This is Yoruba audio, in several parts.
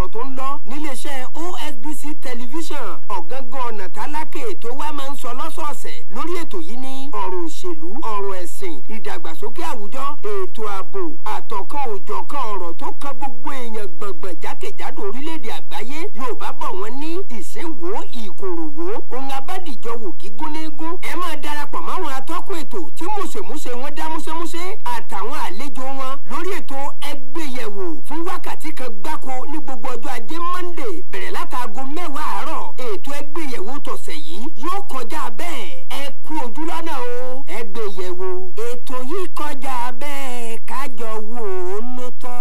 ọ̀rọ̀ tó ń lọ níléeṣẹ́ OSBC tẹlifíṣàn ọ̀gángan ọ̀nà tálákè tó wá máa ń sọ lọ́sọ̀ọ̀sẹ̀ lórí ètò yìí ní ọ̀rọ̀ òṣèlú ọ̀rọ̀ ẹ̀sìn ìdàgbàsókè àwùjọ ètò ààbò àtọ̀kan òjọ̀kan ọ̀rọ̀ tó kan gbogbo èèyàn gbọ̀ngbọ̀n jákèjádò orílẹ̀-èdè àgbáyé Yorùbá bọ̀ wọ́n ní ìsínwó ìkòròwó ohun abádìjọ wò gígúnlégún ẹ máa darapọ̀ máwọn atọ́kùn ètò tí mùsèmùsè wọn dá músẹ́músẹ́ àtàwọn àlejò wọn lórí ètò ẹgbẹ́yẹ̀wò fún wákàtí kan gbáko ní gbogbo ọjọ́ ajé Monday bẹ̀rẹ̀ látàgò mẹ́wàá àárọ̀ ètò ẹgbẹ́yẹ̀wò tọ̀sẹ̀ yìí yóò kọjá bẹ́ẹ̀ ẹ kú ojú lọ́nà o ẹgbẹ́yẹ̀wò ètò yìí kọjá bẹ́ẹ̀ kájọ wò ó ló tọ́.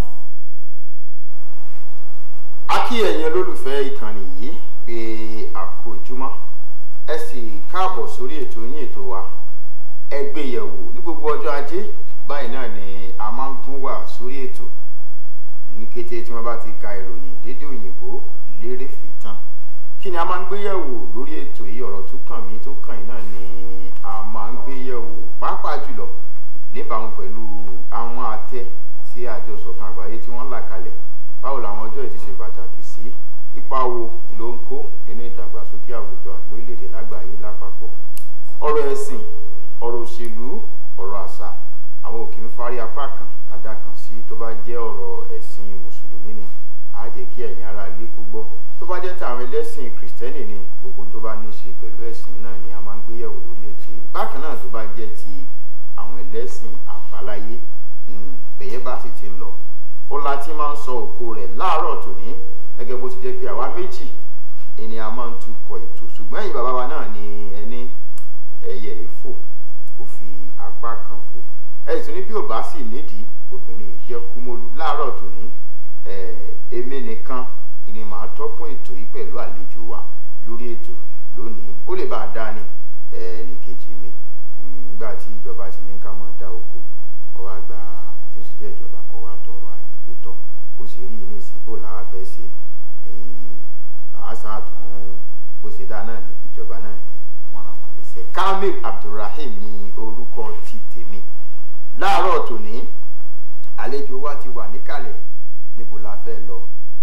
a kí ẹ̀yin olólùfẹ́ ìkànnì yìí pé a kú ojúmọ́ ẹ sì káàbọ̀ sórí ètò yín ètò wa ẹ gbé yẹ̀wò ní gbogbo ọjọ́ ajé báyìí náà ni a máa ń gún wà sórí ètò ní kété tí wọ́n bá ti ka ìròyìn lédè òyìnbó lérè fìtàn kí ni a máa ń gbé yẹ̀wò lórí ètò yìí ọ̀rọ̀ tó kàn mí tó kàn yín náà ni a máa ń gbé yẹ̀wò pàápàá jùlọ níbàámu pẹ̀lú àwọn àtẹ tí àjọ ìṣọ̀kan àgbáyé tí wọ́n là kalẹ̀ báwo làwọn ọjọ́ yìí ti ṣe pàtàkì sí ipa wo ló ń kó nínú ìdàgbàsókè àwùjọ àti lórílẹ̀‐èdè lágbàáyé lápapọ̀ ọ̀rọ̀ ẹ̀sìn ọ̀rọ̀ òṣèlú ọ̀rọ̀ àṣà àwọn ò kì í fárí apá kan adá kan sí tó bá jẹ́ ọ̀rọ̀ ẹ̀sìn mùsùlùmí ni á jẹ́ kí ẹ̀yin ará ilé kó gbọ́ tó bá jẹ́ tàwọn ẹlẹ́sìn kìrìsìtẹ́nì ni gbogbo tó bá ní í ṣe pẹ̀lú ẹ̀sìn náà ni a máa ń gbéyẹ̀wò lórí ètò yìí bákan náà tó bá jẹ́ ti àwọn ẹlẹ́sìn àbáláyé bẹ̀yẹ́ bá sì ti lọ ó la ti máa ń sọ òkò rẹ̀ láàárọ̀ tòní gẹ́gẹ́ bó ti jẹ́ pé àwa méjì ni a máa ń tukọ̀ ètò ṣùgbọ́n ẹ̀yin bàbá wa náà ni ẹni ẹyẹ ìfò kò fi apá kan fò ẹ sì ní bí ò bá sì nídìí obìnrin yìí jẹ́ kúmọ́lú láàárọ̀ tòní èmi nìkan ni màá tọ́kùn ètò yìí pẹ̀lú àlejò wa lórí ètò lónìí ó lè bá a dá ní ẹnì kejì mi nígbà tí ìjọba ti ní ká máa dá oko ọwọ́ àgbà tí ó sì jẹ́ ìjọba ọwọ́ àtọ̀rọ̀ àyè pétọ̀ bó ṣe rí ní ìsìn bó làwa fẹ́ ṣe àásà tún bó ṣe dá náà ní ìjọba náà ní wọn ràn wọn léṣe. Kamil Abdulrahim ní orúkọ ti tèmi láàárọ̀ tòní àlejò wa ti wà níkàlẹ̀ níbo la fẹ́ lọ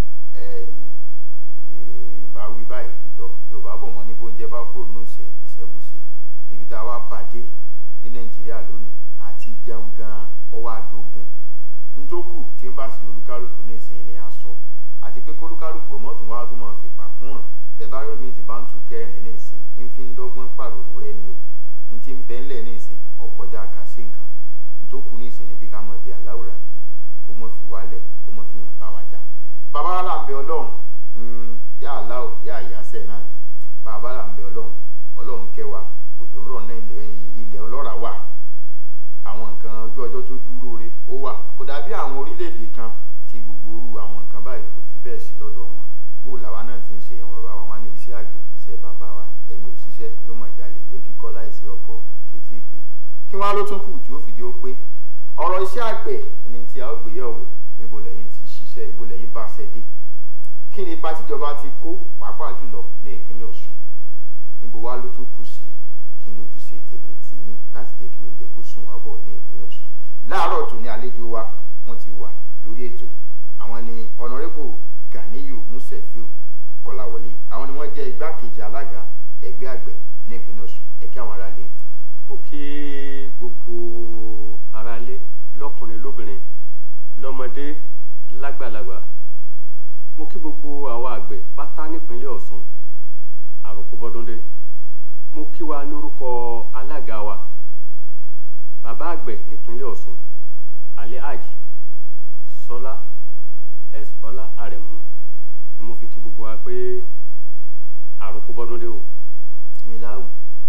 bá wí báyìí pétọ̀ Yorùbá bọ̀ wọ́n ní bóúnjẹ bá kúrò nínú ìṣẹ́ ìṣẹ́bùṣe níbi tá a wá pàdé ní Nàìjíríà lónìí àti jẹun gan ọwọ́ àdógún ntókù tí ń bá sí olúkálùkù ní ìsìn ni a sọ àti pé kólúkálùkù mọ́tò wá tó máa fi pàkún ràn bẹ́ẹ̀ bá rí omi ti bá ń tú kẹrin ní ìsìn ń fi ń dọ́gbọ́n pàrònú rẹ ni o ń ti ń bẹ́ ńlẹ̀ ní ìsìn ọkọjá kàsí nǹkan ntókù ní ìsìn ni pé ká mọ ibi àláwòrán bí kó mọ̀ fi wálẹ̀ kó mọ̀ fi yàn bá wa jà bàbá wa là ń bẹ ọlọ́run yá aláwò yá àyàsẹ̀ náà ni bàbá là ń bẹ ọlọ́run ọlọ́run kẹwàá òjò ń rọ̀ náà ilẹ̀ ọlọ́ràá wà àwọn nǹkan ojú ọjọ́ tó dúró re ó wà kò dàbí àwọn orílẹ̀-èdè kan tí gbogbo orú àwọn nǹkan báyìí kò fi bẹ́ẹ̀ sí lọ́dọ̀ wọn bó làwa náà ti ń ṣe àwọn bàbá wa ní iṣẹ́ àgbẹ̀ iṣẹ́ bàbá wa ni ẹni òṣìṣẹ́ yóò máa jalè ìwé kíkọ́ láìsí ọkọ́ kìtì pé kí wọ́n á ló tún kù tí ó fi di ó pé ọ̀rọ̀ iṣẹ́ àgbẹ̀ ni tí a ó gbé yẹ̀wò níbo lẹ́yìn ti ṣiṣẹ́ ibo lẹ́yìn bá ṣẹ́ dé kí ni ipa tíjọba ti kó pàápàá jùlọ ní ìpínlẹ̀ Ọ̀ṣun níbo wá ló tún kù sí kí ni ojúṣe tèmi tìyín láti jẹ́ kí oúnjẹ kó sùn wá bọ̀ ní ìpínlẹ̀ Ọ̀ṣun láàárọ̀ tó ní àlejò wa wọ́n ti wà lórí ètò àwọn ni ọ̀nàrẹ́bù Ganiyu Musefiu Kọláwọlé àwọn ni wọ́n jẹ́ igbákejì alága ẹgbẹ́ àgbẹ̀ ní ìpínlẹ̀ Ọ̀ṣun ẹ̀kẹ́ àwọn aráalé. mo kí gbogbo aráalé lọ́kùnrin lóbìnrin lọ́mọdé lágbàlagbà mo kí gbogbo àwa àgbẹ̀ pátá nípínlẹ̀ Ọ̀ṣun àròkọ bọ́dúndé mo kí wa lórúkọ alága wa bàbá àgbẹ̀ nípínlẹ̀ Ọ̀ṣun alhaji sọlá s ọlá àrẹ̀mú ni mo fi kí gbogbo wa pé àròkọ bọ́dúndé o. mi láwù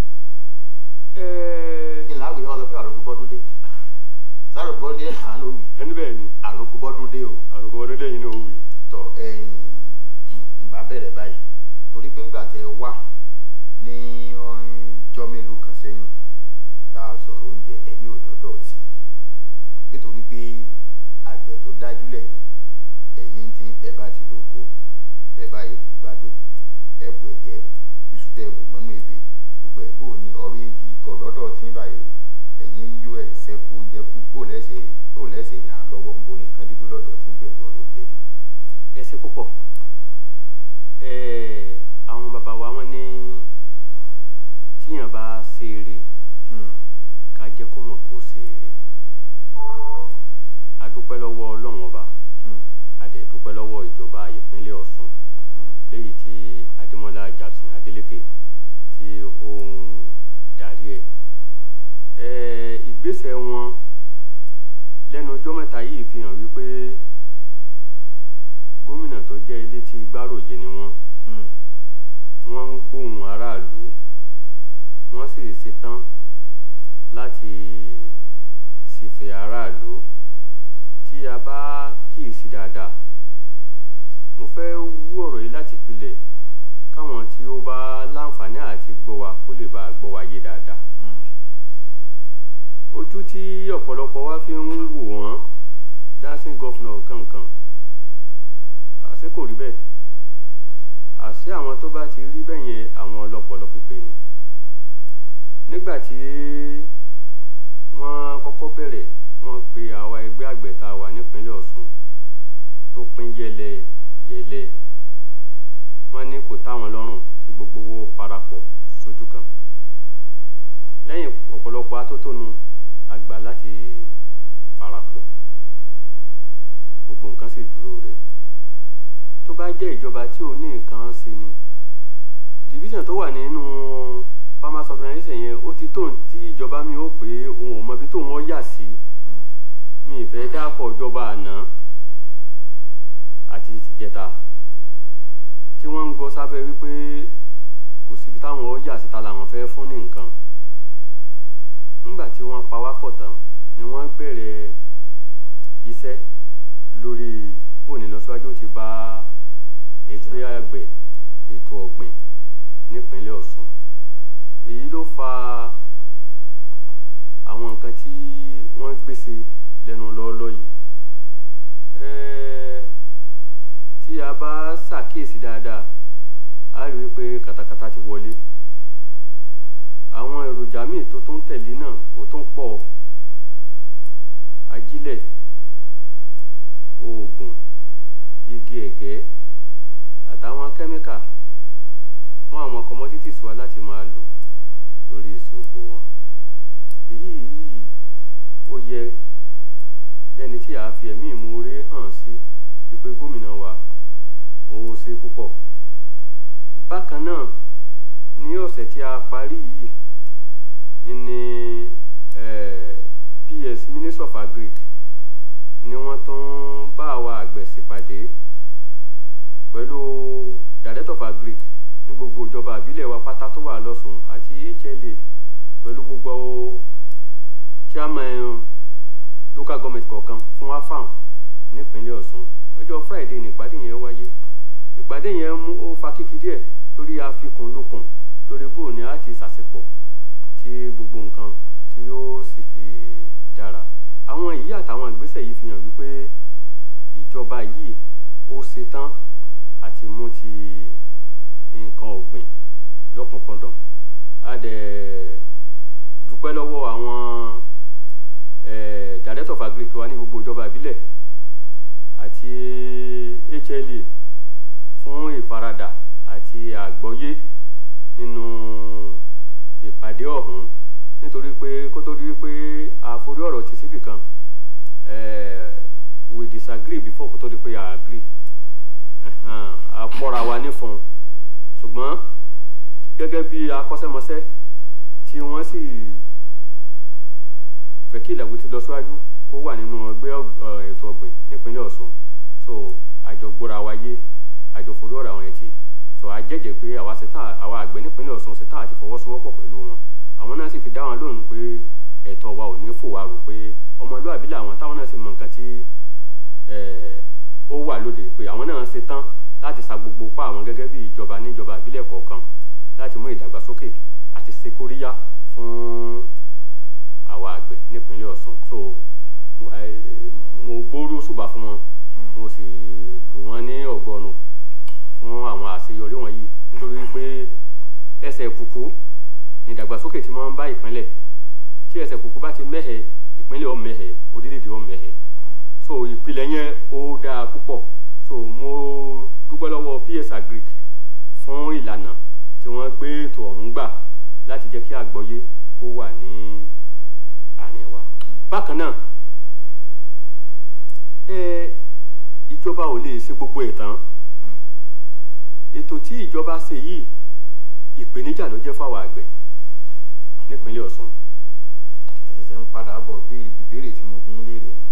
kí n láwù yẹn wá sọ pé àròkọ bọ́dún dé sáròkọ bọ́dún dé àánú òwì ẹni bẹ́ẹ̀ ni àròkọ bọ́dún dé o àròkọ bọ́dúndé yìí ní òwì. tọ ẹ̀yin ìgbà bẹ̀rẹ̀ báyìí torí pé ńgbà tẹ wá ní ọjọ́ mélòó kan sẹ́yìn tá a sọ̀rọ̀ oúnjẹ ẹ̀yìn òdọ́dọ̀ tí nítorí pé àgbẹ̀ tó dájú lẹ́yìn ẹ̀yìn tí ẹ bá ti lóko ẹ bá ebu gbàdo ẹbù ẹ̀gẹ́ iṣu tẹ ẹbù mọ́nú ebè gbogbo ẹ̀ bó ni ọ̀rọ̀ ebi kọ̀dọ́dọ̀ tí ń báyìí o ẹ̀yìn ń yó ẹ̀ sẹ́kù oúnjẹ kù bó lẹ́sẹ̀ bó lẹ́sẹ̀ yàn án lọ́wọ́ níbo ni nǹkan dídó lọ́dọ̀ tí ń pẹ̀lú ọ̀rọ̀ oúnjẹ dé. ẹ ṣe púpọ̀ ẹ àwọn bàbá wa wọ́n ní tíyàn bá ṣe eré Hmm. ká jẹ́ kó mọ̀ kó ṣe eré a dúpẹ́ lọ́wọ́ ọlọ́run ọba Hmm. a dẹ̀ dúpẹ́ lọ́wọ́ ìjọba ìpínlẹ̀ ọ̀ṣun Hmm. léyìí tí adémọlá jackson adélékè tí ó ń darí ẹ̀ ẹ̀ ìgbésẹ̀ wọn lẹ́nu ọjọ́ mẹ́ta yìí fi hàn wípé gómìnà tó jẹ́ ilé tí gbáròyé ni wọ́n Hmm. wọ́n ń gbóhùn aráàlú wọ́n sì ṣetán láti ṣìfẹ́ aráàlú tí a bá kíyèsí dáadáa mo fẹ́ wú ọ̀rọ̀ yìí láti pilẹ̀ káwọn tí ó bá láǹfààní àti gbọ́ wa kó lè bá a gbọ́ wa yé dáadáa Hmm. ojú tí ọ̀pọ̀lọpọ̀ wa fi ń wò wọ́n dancing governor kankan àṣé kò rí bẹ́ẹ̀ àṣé àwọn tó bá ti rí bẹ́ẹ̀ yẹn àwọn ọlọ́pọlọ pípé ni nígbà tí wọ́n kọ́kọ́ bẹ̀rẹ̀ wọ́n pe àwa ẹgbẹ́ àgbẹ̀ tá a wà nípínlẹ̀ Ọ̀ṣun tó pín yẹlẹ yẹlẹ wọ́n ní kò táwọn lọ́rùn kí gbogbo owó parapọ̀ sójú kan lẹ́yìn ọ̀pọ̀lọpọ̀ atótónu àgbà láti parapọ̀ gbogbo nǹkan sì dúró re tó bá jẹ́ ìjọba tí ò ní nǹkan ṣe ni division tó wà nínú farmers organization yẹn ó ti tóun tí ìjọba mi ó pé òun ò mọ ibi tóun ó yà sí mi ì fẹ́ dákọ̀ ìjọba àná àti tìjẹta tí wọ́n ń gbọ́ sábẹ́ wípé kò síbi táwọn ó yà síta làwọn fẹ́ fún ní nǹkan nígbà tí wọ́n pa wá pọ̀ tán ni wọ́n bẹ̀rẹ̀ iṣẹ́ lórí bóni lọ́síwájú ti bá ẹgbẹ́ àgbẹ̀ ètò ọ̀gbìn nípínlẹ̀ Ọ̀ṣun èyí ló fa àwọn nǹkan tí wọ́n gbèsè lẹ́nu lọ́ọ́lọ́ yìí Ẹ́ẹ́, tí a bá ṣàkíyèsí dáadáa a rí i pé katakata ti wọlé àwọn èròjà míì tó tún tẹ̀lé náà ó tún pọ̀ ajílẹ̀ oògùn igi ẹ̀gẹ́ àtàwọn kẹ́míkà fún àwọn commodities wa láti máa lò lórí èsì oko wọn èyí yìí ó yẹ lẹ́ni tí a fi ẹ̀mí ìmoore hàn sí wípé gómìnà wa òun ṣe púpọ̀ bákan náà ní ọ̀sẹ̀ tí a parí yìí ni eh, PS Minister of Agric ni wọ́n tún bá àwa àgbẹ̀ ṣèpàdé pẹ̀lú Director of Agric ní gbogbo ìjọba àbílẹ̀ wa pátá tó wà lọ́sùn àti HLA pẹ̀lú gbogbo chairman local government kọ̀ọ̀kan fún afam nípínlẹ̀ Ọ̀ṣun ọjọ́ Friday ní ìpàdé yẹn wáyé ìpàdé yẹn mú ó fa kíkí díẹ̀ torí àfikún lókun lórí bó ni a ti ṣàṣepọ̀ tí gbogbo nǹkan tí yóò sì fi dára àwọn èyí àtàwọn ìgbésẹ̀ yìí fi hàn wípé ìjọba yìí ó ṣetán àti mú ti nǹkan ọ̀gbìn lọ́kùnkúndùn a dẹ̀ dúpẹ́ lọ́wọ́ àwọn eh, director of agric tó wà ní gbogbo ìjọba ìbílẹ̀ àti HLA fún ìfaradà àti àgbọ́yé nínú ìpàdé ọ̀hún nítorí pé kó tó rí pé àforí ọ̀rọ̀ tì síbì kan eh, we disagree before kó tó di pé a agree Ẹ̀hán, a pọ́ra wa nífun ṣùgbọ́n gẹ́gẹ́ bí akọ́ṣẹ́mọṣẹ́ tí wọ́n sì fẹ́ kí ìlàwó ti lọ síwájú kó wà nínú ẹgbẹ́ ọ̀- ètò ọ̀gbìn nípínlẹ̀ Ọ̀ṣun so àjọ gbọ́ra wa yé àjọ forí ọ̀rọ̀ àwọn ẹtì so a jẹ́jẹ́ pé àwa ṣetán àwa àgbẹ̀ nípínlẹ̀ Ọ̀ṣun ṣetán àti fọwọ́sowọ́pọ̀ pẹ̀lú wọn àwọn náà sì fi dá wọn lóhùn pé ẹ̀tọ́ wa ò ní fò wá rò pé ọmọlúwàbí làwọn táwọn náà sì mọ nǹkan tí eh, ó wà lóde pé àwọn náà ṣetán láti sa gbogbo pa àwọn gẹ́gẹ́ bí ìjọba níjọba ìbílẹ̀ kọ̀ọ̀kan láti mú ìdàgbàsókè àti ṣe kóríyá fún àwa àgbẹ̀ nípínlẹ̀ Ọ̀ṣun so mo eh, mo gbóòrò ṣùbà fún wọn mo sì lù wọ́n ní ọ̀gọ́nu fún àwọn àṣeyọrí wọ̀nyí nítorí pé ẹsẹ̀ kùkú ní ìdàgbàsókè tí wọ́n ń bá ìpínlẹ̀ tí ẹsẹ̀ kùkú bá ti mẹ́hẹ̀ ìpínlẹ̀ ó mẹ́hẹ̀ orílẹ̀-èdè ó mẹ́hẹ̀ so ìpìlẹ̀ yẹn ó dáa púpọ̀ so mo pé ètò ọ̀hún gbà láti jẹ́ kí àgbọ́yé kó wà ní àárín wa bákan náà ẹ ìjọba ò lè ṣe gbogbo ẹ̀ tán ètò tí ìjọba ṣe yìí ìpèníjà ló jẹ́ fáwọn àgbẹ̀ nípínlẹ̀ Ọ̀ṣun ẹsẹ̀ ń padà bọ̀ béèrè ìbéèrè tí mo bí ń léèrè ni.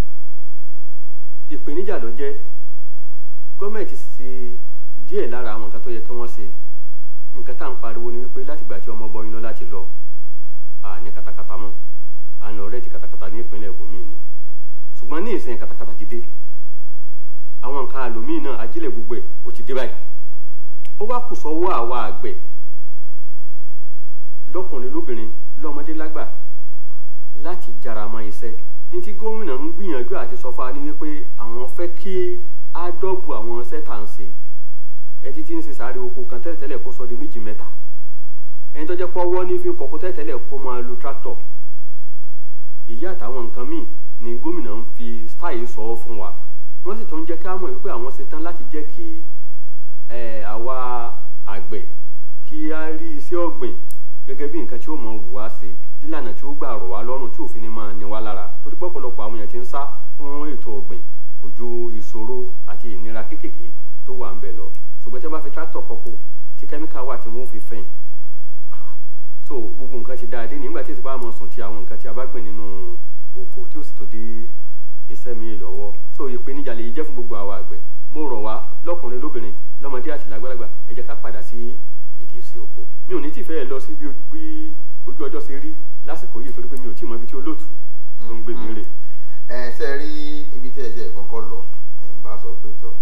ìpèníjà ló jẹ́ gọ́ọ̀mẹ̀ntì ṣe díẹ̀ lára àwọn nǹkan tó yẹ kí wọ́n ṣe nǹkan tá à ń pariwo ni wípé látìgbà tí ọmọ bọyún lọ láti lọ à ní katakata mọ́ à ń lọ rẹ́ẹ̀tì katakata ní ìpínlẹ̀ ibòmíì ni ṣùgbọ́n ní ìsìn katakata ti dé àwọn nǹkan àlòmíì náà ajílẹ̀ gbogbo ẹ̀ ó ti dé báyìí ó wá kù sọ́wọ́ àwa àgbẹ̀ lọ́kùnrin lóbìnrin lọ́mọdé lágbà láti jára mọ́ iṣẹ́ ní tí gómìnà ń gbìyànjú àti sọ fún wa ní wípé àwọn fẹ́ kí á dọ́bù àwọn iṣẹ́ tà ń ṣe ẹtí tí ń ṣe sáré oko kan tẹ́lẹ̀tẹ́lẹ̀ kó sọ di méjì mẹ́ta ẹni tó jẹ́ pọ́wọ́ ní fi kọ́kọ́ tẹ́lẹ̀tẹ́lẹ̀ kó máa lo tractor èyí àtàwọn nǹkan míì ni gómìnà ń fi style sọ fún wa wọ́n sì tún jẹ́ ká mọ̀ wípé àwọn ṣe tán láti jẹ́ kí eh, àwa àgbẹ̀ kí á rí iṣẹ́ ọ̀gbìn gẹ́gẹ́ bí nǹkan tí ó mọ̀ wù wá sí nílànà tí ó gbà rọ̀ wá lọ́rùn tí òfin ní máa ní wá lára torí pé ọ̀pọ̀lọpọ̀ àwọn èèyàn ti ń sá fún ètò ọ̀gbìn kò ju ìṣòro àti ìnira kéékèèké tó wà ń bẹ̀ lọ ṣùgbọ́n tí wọ́n bá fi tractor kọ́kọ́ tí kẹ́míkà wà tí wọ́n fi fẹ́yìn so gbogbo nǹkan ti dáadé nígbà tí ètò bá mọ̀ sùn ti àwọn nǹkan tí a bá gbìn nínú oko tí ó sì tó dé iṣẹ́ mi lọ́wọ́ so ìpèníjà lè jẹ́ fún gbogbo àwa àgbẹ̀ mo rọ̀ wá lọ́kùnrin lóbìnrin lọ́mọdé àti lágbàlagbà ẹ jẹ́ ká padà sí ìdí ìsìn oko mi ò ní tìfẹ́ ẹ lọ sí bí bí ojú ọjọ́ ṣe rí lásìkò yìí torí pé mi ò tí ì mọ ibi tí olóòtú tó ń gbé mi rè. ẹ ṣe rí ibi tí ẹ ṣe kọ́kọ́ lọ ẹ̀ ń bá sọ pé tọ̀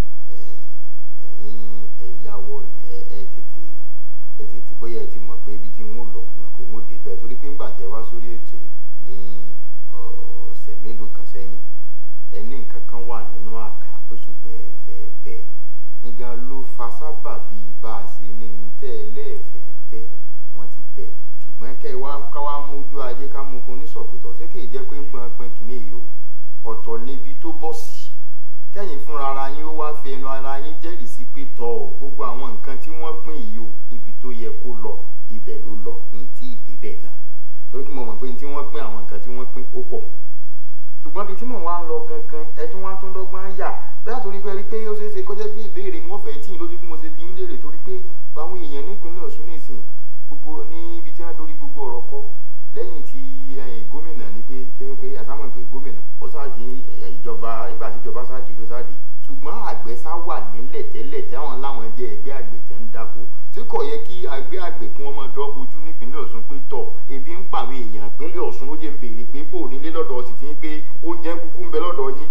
ẹ̀yin ẹ̀yáwó ẹ ẹ tètè ẹ tètè bóyá ẹ ti mọ̀ pé ibi tí n ó lọ mọ̀ pé n ó dé bẹ́ẹ̀ torí pé ńgbà tẹ wá sórí ètò yìí ní ọ̀sẹ̀ mélòó kan sẹ́yìn ẹ ní nǹkan kan wà nínú àká pé ṣùgbọ́n ẹ fẹ́ bẹ́ẹ̀ nígbà ló fa sábà bíi bá a ṣe ní ní tẹ́ ẹ lẹ́ẹ̀fẹ́ bẹ́ẹ̀ wọ́n ti bẹ́ẹ̀ ṣùgbọ́n kẹ́ ẹ wá ká wá mójú ajé ká mú kun ní sọ̀pẹ̀tọ̀ ṣé kì í jẹ́ pé ń gbọ́n pin kìíní yìí o ọ̀tọ̀ níbi tó bọ́ sí kẹ́yìn fúnra ara yín ó wá fi ẹnu ara yín jẹ́rìí sí pé tọ́ ọ gbogbo àwọn nǹkan tí wọ́n pín yìí o ibi tó yẹ kó lọ ibẹ̀ ló lọ ní tí ì débẹ̀ gan torí pé mo mọ̀ pé tí wọ́n pín àwọn nǹkan tí wọ́n pín ó pọ̀ ṣùgbọ́n ibi tí mò ń wá ń lọ gangan ẹ tún wá tún dọ́gbọ́n yà bẹ́ẹ̀ torí pé rí pé ó ṣeé ṣe kọjá bí ìbéèrè wọn fẹ́ tí ì lójú bí mo ṣe bí ń léèrè torí pé báwọn èèyàn nípínlẹ̀ Ọ̀ṣun nìsín gbogbo ní ibi tí wọ́n dorí gbogbo ọ̀rọ̀ kọ́ lẹ́yìn tí gómìnà ní pé kéwé pé àsámọ̀ pé gómìnà ó sáàdì ìjọba nígbà tí ìjọba sáàdì ló sáàdì ṣùgbọ́n àgbẹ̀ sá wà nílẹ̀ tẹ́lẹ̀ táwọn láwọn jẹ́ ẹgbẹ́ àgbẹ̀ tẹ́ ń dáko tí kò yẹ kí àgbẹ̀ àgbẹ̀ kí wọ́n máa dọ́bojú nípínlẹ̀ Ọ̀ṣun pé tọ̀ ebi ń pàwọn èèyàn ìpínlẹ̀ Ọ̀ṣun ló jẹ́ ń béèrè pé bò nílé lọ́dọ̀ ti ti ń pé oúnjẹ kúkú ń bẹ lọ́dọ̀ yín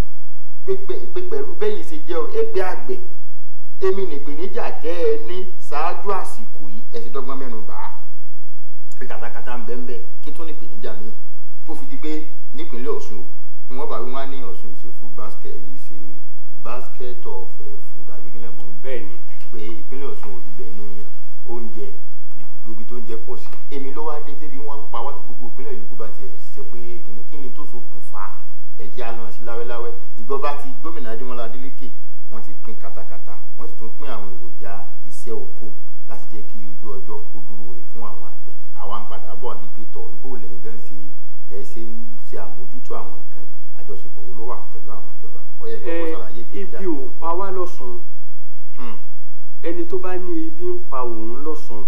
pé pẹ̀lú bẹ́yìn ṣe jẹ́ ẹgbẹ́ àgbẹ̀ èmi nìpèníjà tẹ́ ẹ ní ṣáájú àsìkò yìí ẹ ti dọ́gbọ́n mẹ́nu bàá pé katakata ń bẹ ń bẹ kí tún ní ìpèníjà mi tó fi di pé nípínlẹ̀ Ọ̀ṣun ni wọ́n bá wí wọ́n á ní Ọ̀ṣun ìṣe food basket ìṣe basket of uh, food àbí kílẹ̀ mọ́ bẹ́ẹ̀ ni pé ìpínlẹ̀ Ọ̀ṣun ibẹ̀ ní oúnjẹ ibi tó ń jẹ pọ̀ sí èmi ló wá dé débi wọ́n ń pa wá gbogbo ìpínlẹ̀ yòókù bá tiẹ̀ ṣe pé kíní kíni tó ṣokùnfà ẹ̀jẹ̀ alọ́n sí láwẹ́láwẹ́ ìjọba ti gómìnà Adémọ́lá Adélékè wọ́n ti pín katakata wọ́n sì tún pín àwọn èròjà iṣẹ́ oko láti jẹ́ kí ojú ọjọ́ kó dúró re fún àwọn àgbẹ̀ àwa ń padà bọ̀ àbí pé tọ̀ bó lẹ́yìn gan ṣe lẹ́ ṣe ń ṣe àmójútó àwọn nǹkan yìí àjọṣepọ̀ wo ló wà pẹ̀lú àwọn ìjọba ó yẹ kí wọ́n ṣàlàyé ẹ ibi ò pa wá lọ́sùn ẹni tó bá ní ibi ń pa òun lọ́sùn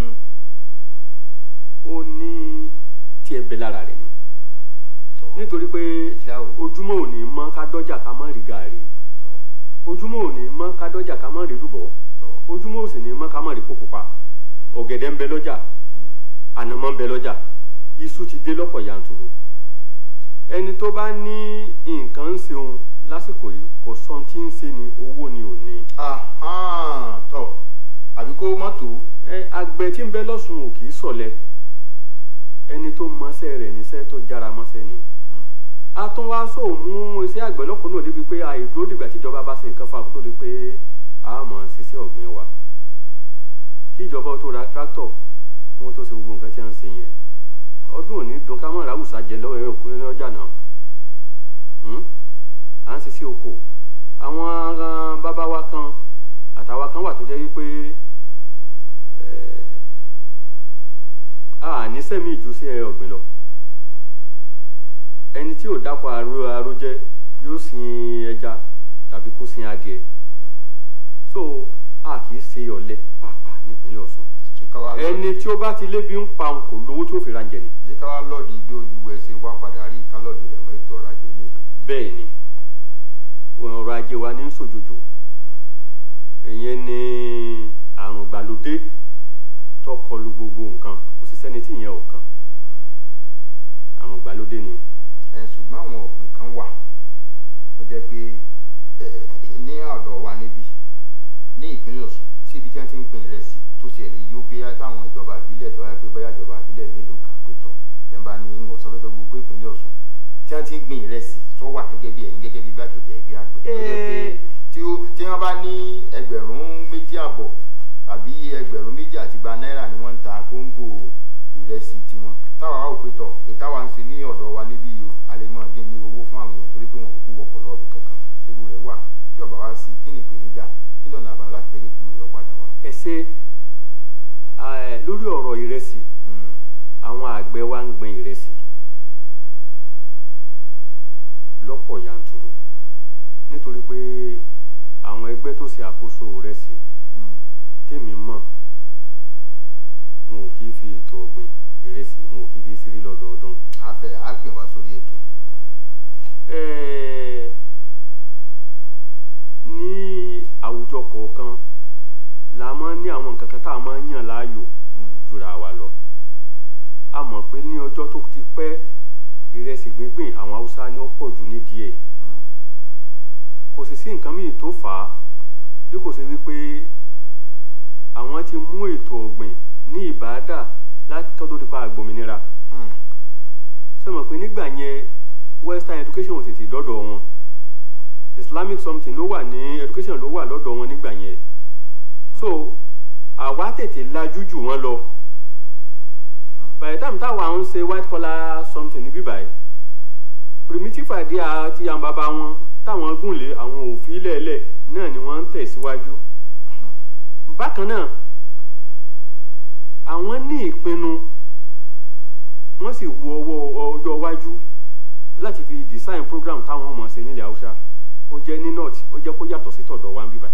ó ní tiẹ̀ bẹ lára rẹ̀ ni nítorí pé ojúmọ́ ò ní mọ́ ká dọ́jà ká má rí gàrí ojúmọ́ ò ní mọ́ ká dọ́jà ká má rí lùbọ́ ojúmọ́ ò sì ní mọ́ ká má rí pupa ọ̀gẹ̀dẹ̀ ń bẹ lọ́jà ànàmọ́ ń bẹ lọ́jà iṣu ti dé lọ́pọ̀ yanturu ẹni tó bá ní nǹkan ń ṣeun lásìkò yìí kò sọ tí ń ṣe ni owó ni ò ní. tọ àbí kó mọ́tò. ẹ àgbẹ̀ tí ń bẹ lọ́sùn ò kì í sọ̀lẹ̀ ẹni tó mọṣẹ́ rẹ̀ níṣẹ́ tó jára mọ́ṣẹ́ ni. a tún wá sóò mú iṣẹ́ àgbẹ̀ lọ́kùnrin òde bíi pé àìdúró dìgbà tíjọba bá ṣe nǹkan fún akótó di pé a mọ̀ ṣiṣẹ́ ọ̀gbìn wa. kí ìjọba tó ra tractor kí wọ́n tó ṣe gbogbo nǹkan tí wọ́n ń ṣe yẹn ọdún òní dùn ká mọ̀ ráwùsà jẹ lọ́wọ́ ẹ̀rọ òkúrin lọ́jà náà à ń ṣiṣẹ́ oko àwọn bàbá wa kan àtàwa kan wà tó jẹ́ wípé a ní sẹ́mi ìjú sí ẹ ọ̀gbìn lọ ẹni tí ò dáko aró aró jẹ yóò sin ẹja tàbí kó sin adìẹ so a kì í ṣe ọ̀lẹ pàápàá nípínlẹ̀ Ọ̀ṣun ṣé ká wá ẹni lọ́ọ̀dì tí ó bá ti lébi ń pa òun kò lówó tí ó fi ra ń jẹ ni ṣé ká wá lọ́ọ̀dì bí gbogbo ẹ̀ ṣe wá padà rí ká lọ́ọ̀dì rẹ̀ mọ́ ètò ọrọ̀ ajé orílẹ̀-èdè bẹ́ẹ̀ ni ọrọ̀ ajé wa ní ń ṣòjòjò ìyẹn ni àrùn ìgbàlódé tó kọlu gbogbo nǹkan kò sí sẹ́ni tí ìyẹn ò kàn àrùn ìgbàlódé ni ẹ ṣùgbọ́n àwọn ọ̀gbìn kan wà tó jẹ́ pé ẹ, ẹ, ní ọ̀dọ̀ wa níbí ní ìpínlẹ̀ Ọ̀ṣun sí ibi tí wọ́n ti ń gbìn ìrẹsì tó ṣe lè yó bí táwọn ìjọba ìbílẹ̀ tó wáyé pé bóyá ìjọba ìbílẹ̀ mélòó kan pé tọ̀ yẹn bá ní ìwọ̀n sọ́fẹ́tọ̀ gbogbo ìpínlẹ̀ Ọ̀ṣun tí wọ́n ti ń gbìn ìrẹsì tó wà gẹ́gẹ́ bí ẹ̀yin gẹ́gẹ́ bí igbákejì ẹgbẹ́ àgbẹ̀ tó jẹ́ pé Ẹ. tí ó- tí wọ́n bá ní ẹgbẹ̀rún méjì àbọ̀ tàbí ẹgbẹ̀rún méjì àti gba náírà ni wọ́n ń ta kóńgò ìrẹsì tiwọn táwa wá òpin tọ̀ ìtawà ń ṣe ní ọ̀dọ̀ wa níbí yìí o a lè máa dín ní owó fún àwọn èèyàn torí pé wọn kò kú wọkọ̀ lọ́ọ̀bì kankan ṣébù rẹ̀ wà tí ọ̀bà wá sí kí ni ìpèníjà kí ni ọ̀nà àbáyọ láti jẹ́ kí kúrò lọ padà wá. ẹ ṣe ẹ, lórí ọ̀rọ̀ ìrẹsì Mm, àwọn àgbẹ̀ wa ń gbin ìrẹsì lọ́pọ̀ yanturu nítorí pé àwọn ẹgbẹ́ tó ṣe àkóso ìrẹsì mm, tèmi mọ̀ wọn ò kì í fi ètò ọ̀gbìn ìrẹsì wọn ò kì í fi ṣeré lọ́dọọdún. a fẹ́ a gbìn wá sórí ètò. Ẹ́ẹ̀, ní àwùjọ kọ̀ọ̀kan la máa ń ní àwọn nǹkan kan tá a máa ń yàn láàyò Mm, jura wa lọ a mọ̀ pé ní ọjọ́ tó ti pẹ́ ìrẹsì gbíngbìn àwọn haúsá ni ó pọ̀ jù nídìí ẹ̀ mm, kò sì sí nǹkan míì tó fà á bí kò ṣe wípé àwọn ti mú ètò ọ̀gbìn ní ìbáàdà láti kọ́ tó di pa àgbòmìnira mm, ṣe mọ̀ pé nígbà yẹn western education ò tètè dọ́dọ̀ wọn islamic something ló wà ní education ló wà lọ́dọ̀ wọn nígbà yẹn so àwa tètè lajú jù wọ́n lọ by the time táwa ń ṣe white collar something ní bíbáyìí primitive idea ti àwọn bàbá wọn táwọn gùnlé àwọn òfin lẹ́ẹ̀lẹ̀ náà ni wọ́n ń tẹ̀síwájú bákan náà àwọn ní ìpinnu wọ́n sì wo owó ọjọ́ iwájú láti fi design program táwọn ọmọ ṣe nílẹ̀ haúsá ó jẹ́ ní north ó jẹ́ kó yàtọ̀ sí tọ̀dọ̀ wa ń bíbáyìí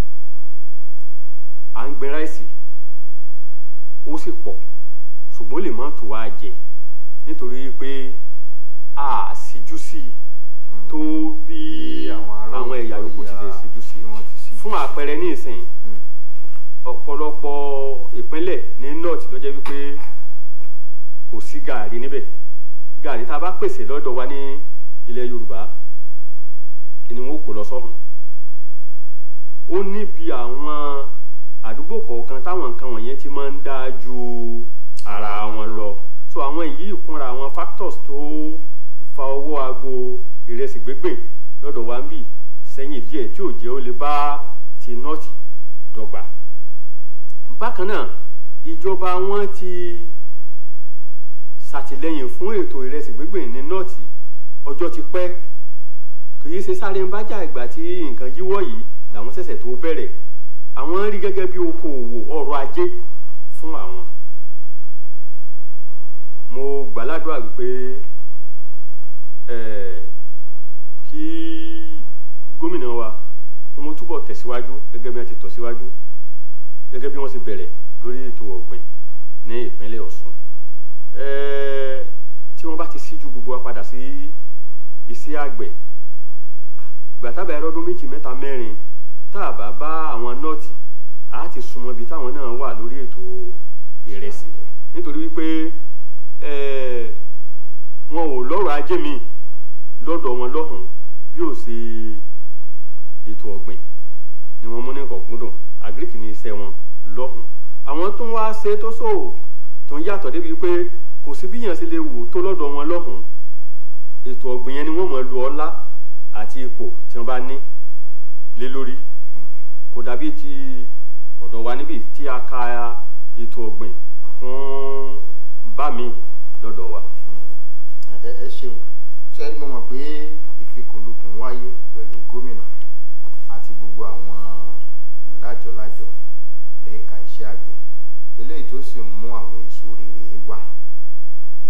à ń gbin ráìsì ó sì pọ̀ ṣùgbọ́n ó lè má tó wá jẹ nítorí pé a síjú sí i mm. tó bí Bí àwọn ará àwọn ẹ̀yà òkè yòókù ti ọya lè síjú sí tí wọ́n ti i síjú fún sí. àpẹẹrẹ ní ìsìn Mm, ọ̀pọ̀lọpọ̀ ìpínlẹ̀ ní north ló jẹ́ wípé kò sí gààrí níbẹ̀ gààrí tá a bá pèsè lọ́dọ̀ wa ní ilẹ̀ yorùbá ni wọn kò lọ sọ́hùn ó níbi àwọn àdúgbò kọ̀ọ̀kan táwọn nǹkan wọ̀nyẹn ti máa ń dá ju ara wọn lọ so àwọn yìí kúnra àwọn factors tó fa owó aago ìrẹsì gbígbìn lọ́dọ̀ wa ń bì sẹ́yìn díẹ̀ tí ò jẹ́ ó lè bá ti north dọ́gba bákan náà ìjọba wọn ti ṣàtìlẹ́yìn fún ètò ìrẹsì gbígbìn ní nọ́ọ̀tì ọjọ́ ti pẹ́ kì í ṣe sáré ń bájà ìgbà tí nǹkan yíwọ́ yìí làwọn ṣẹ̀ṣẹ̀ tó bẹ̀rẹ̀ àwọn rí gẹ́gẹ́ bí okòòwò ọrọ̀ ajé fún àwọn mo gbàládùra wípé eh, kí gómìnà wa kó wọ́n túbọ̀ tẹ̀síwájú gẹ́gẹ́ bí wọ́n ti tọ̀ síwájú gẹ́gẹ́ bí wọ́n ti bẹ̀rẹ̀ lórí ètò ọ̀gbìn ní ìpínlẹ̀ Ọ̀ṣun Ẹ́ẹ́, tí wọ́n bá ti síjú gbogbo wa padà sí iṣẹ́ àgbẹ̀ gbàtàbà ẹ̀rọ ọdún méjì mẹ́ta mẹ́rin tá a bá bá àwọn nọ́ọ̀tì á ti súnmọ́ ibi táwọn náà wà lórí ètò ìrẹsì nítorí wípé ẹ́ẹ́, wọn ò lọ́rọ̀ ajé mi lọ́dọ̀ wọn lọ́hùn bí ó ṣe ètò ọ̀gbìn ni wọ́n mú ní kọ̀kúndùn agric ní iṣẹ́ wọn lọ́hùn àwọn tó ń wá ṣe tó ṣòwò tó ń yàtọ̀ débi pé kò sí bíyàn ṣe lè wò tó lọ́dọ̀ wọn lọ́hùn ètò ọ̀gbìn yẹn ni wọ́n mọ̀ lu ọlá àti ipò tí wọ́n bá ní lé lórí kò dàbí ti ọ̀dọ̀ wa níbi tí a ka ètò ọ̀gbìn kún bá mi lọ́dọ̀ wa. ẹ ẹ ṣeun ṣe mo mọ̀ pé ìfikùnlukùn wáyé pẹ̀lú gómìnà àti gbogbo àwọn lájọlájọ lẹ́ka iṣẹ́ àgbẹ̀ eléyìí tó sì mú àwọn èso rere wá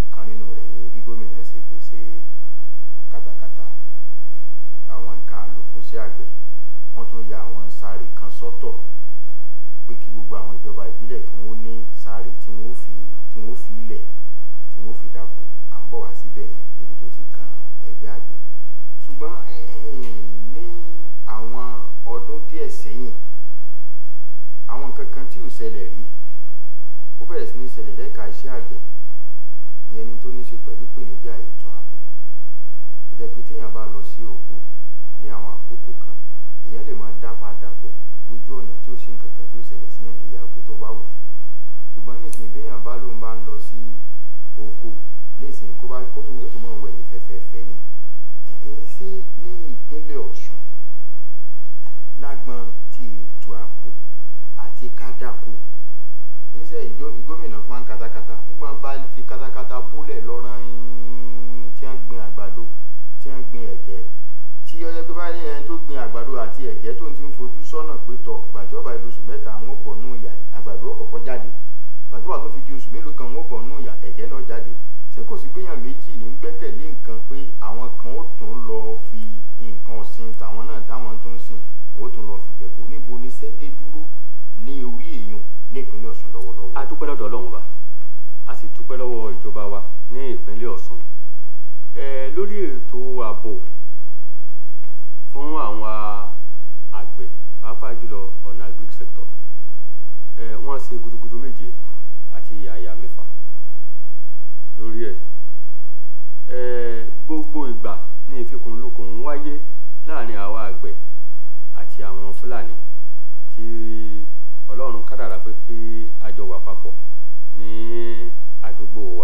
ìkan nínú rẹ̀ ni bí gómìnà ṣe pèsè katakata àwọn nǹkan àlò fún sí àgbẹ̀ wọ́n tún ya àwọn sáré kan sọ́tọ̀ pé kí gbogbo àwọn ìjọba ìbílẹ̀ kí wọ́n ní sáré tí wọ́n fi tí wọ́n fi ilẹ̀ tí wọ́n fi dáko à ń bọ̀ wá síbẹ̀ yẹn níbi tó ti kan ẹgbẹ́ àgbẹ̀ ṣùgbọ́n ní àwọn ọdún díẹ̀ sẹ́yìn àwọn nǹkan kan tí ò ṣẹlẹ̀ rí ó bẹ̀rẹ̀ sí ní ṣẹlẹ̀ lẹ́ka iṣẹ́ àgbẹ̀ ìyẹn ni tó ní ṣe pẹ̀lú ìpèníjà ètò ààbò ó jẹ́ pé téèyàn bá lọ sí oko ní àwọn àkókò kan èèyàn lè máa dá padà bọ̀ lójú ọ̀nà tí ò sí nǹkan kan tí ó ṣẹlẹ̀ síyàn ní ìyá oko tó bá wù ṣùgbọ́n nísìnyí béèyàn bá lóun bá ń lọ sí oko nísìnyí kó bá kó tó yóò tó máa wẹ̀yìn fẹ́fẹ́fẹ́ ni ẹ̀yìn sí ní ìpínlẹ̀ Ọ̀ṣun lágbọn ti ètò ààbò àti kádàkó níṣẹ́ gómìnà fún wa katakata nígbà bá fi katakata bólẹ̀ lọ́rán tí wọ́n gbin àgbàdo tí wọ́n gbin ẹ̀gẹ́ tí ó yẹ pé bá ní ẹni tó gbin àgbàdo àti ẹ̀gẹ́ tó ń ti ń fojú sọ́nà pé tọ̀ gbàtí ọba ìdí oṣù mẹ́ta wọn bọ̀ nù ìyá àgbàdo ọkọ̀ọ̀kọ̀ jáde gbàtí ọba tó fi di oṣù mélòó kan wọn bọ̀ nù ìyá ẹ̀gẹ́ náà jáde ṣé kò sí pé èèyàn méjì ní gbẹ́kẹ̀lé nǹkan pé àwọn kan ó tún lọ fi nǹkan ọ̀sìn tàwọn náà táwọn tó ń sìn ó tún lọ fi jẹ̀kọ́ níbo ní sẹ́dé dúró ní orí èèyàn ní ìpínlẹ̀ Ọ̀ṣun lọ́wọ́lọ́wọ́. a dúpẹ́ lọ́dọ̀ Ọlọ́run wa a sì dúpẹ́ lọ́wọ́ ìjọba wa ní ìpínlẹ̀ Ọ̀ṣun ẹ lórí ètò ààbò fún àwọn àgbẹ̀ pàápàá jùlọ ọ̀nà agric sector ẹ wọ́n ṣe gudugudu méje àti yàyà mẹ́fà lórí ẹ̀ ẹ gbogbo ìgbà ní ìfikùnlukùn ń wáyé láàrin àwa àgbẹ̀ àti àwọn Fúlàní tí Ọlọ́run kádàrá pé kí a jọ wà papọ̀ ní àdúgbò wa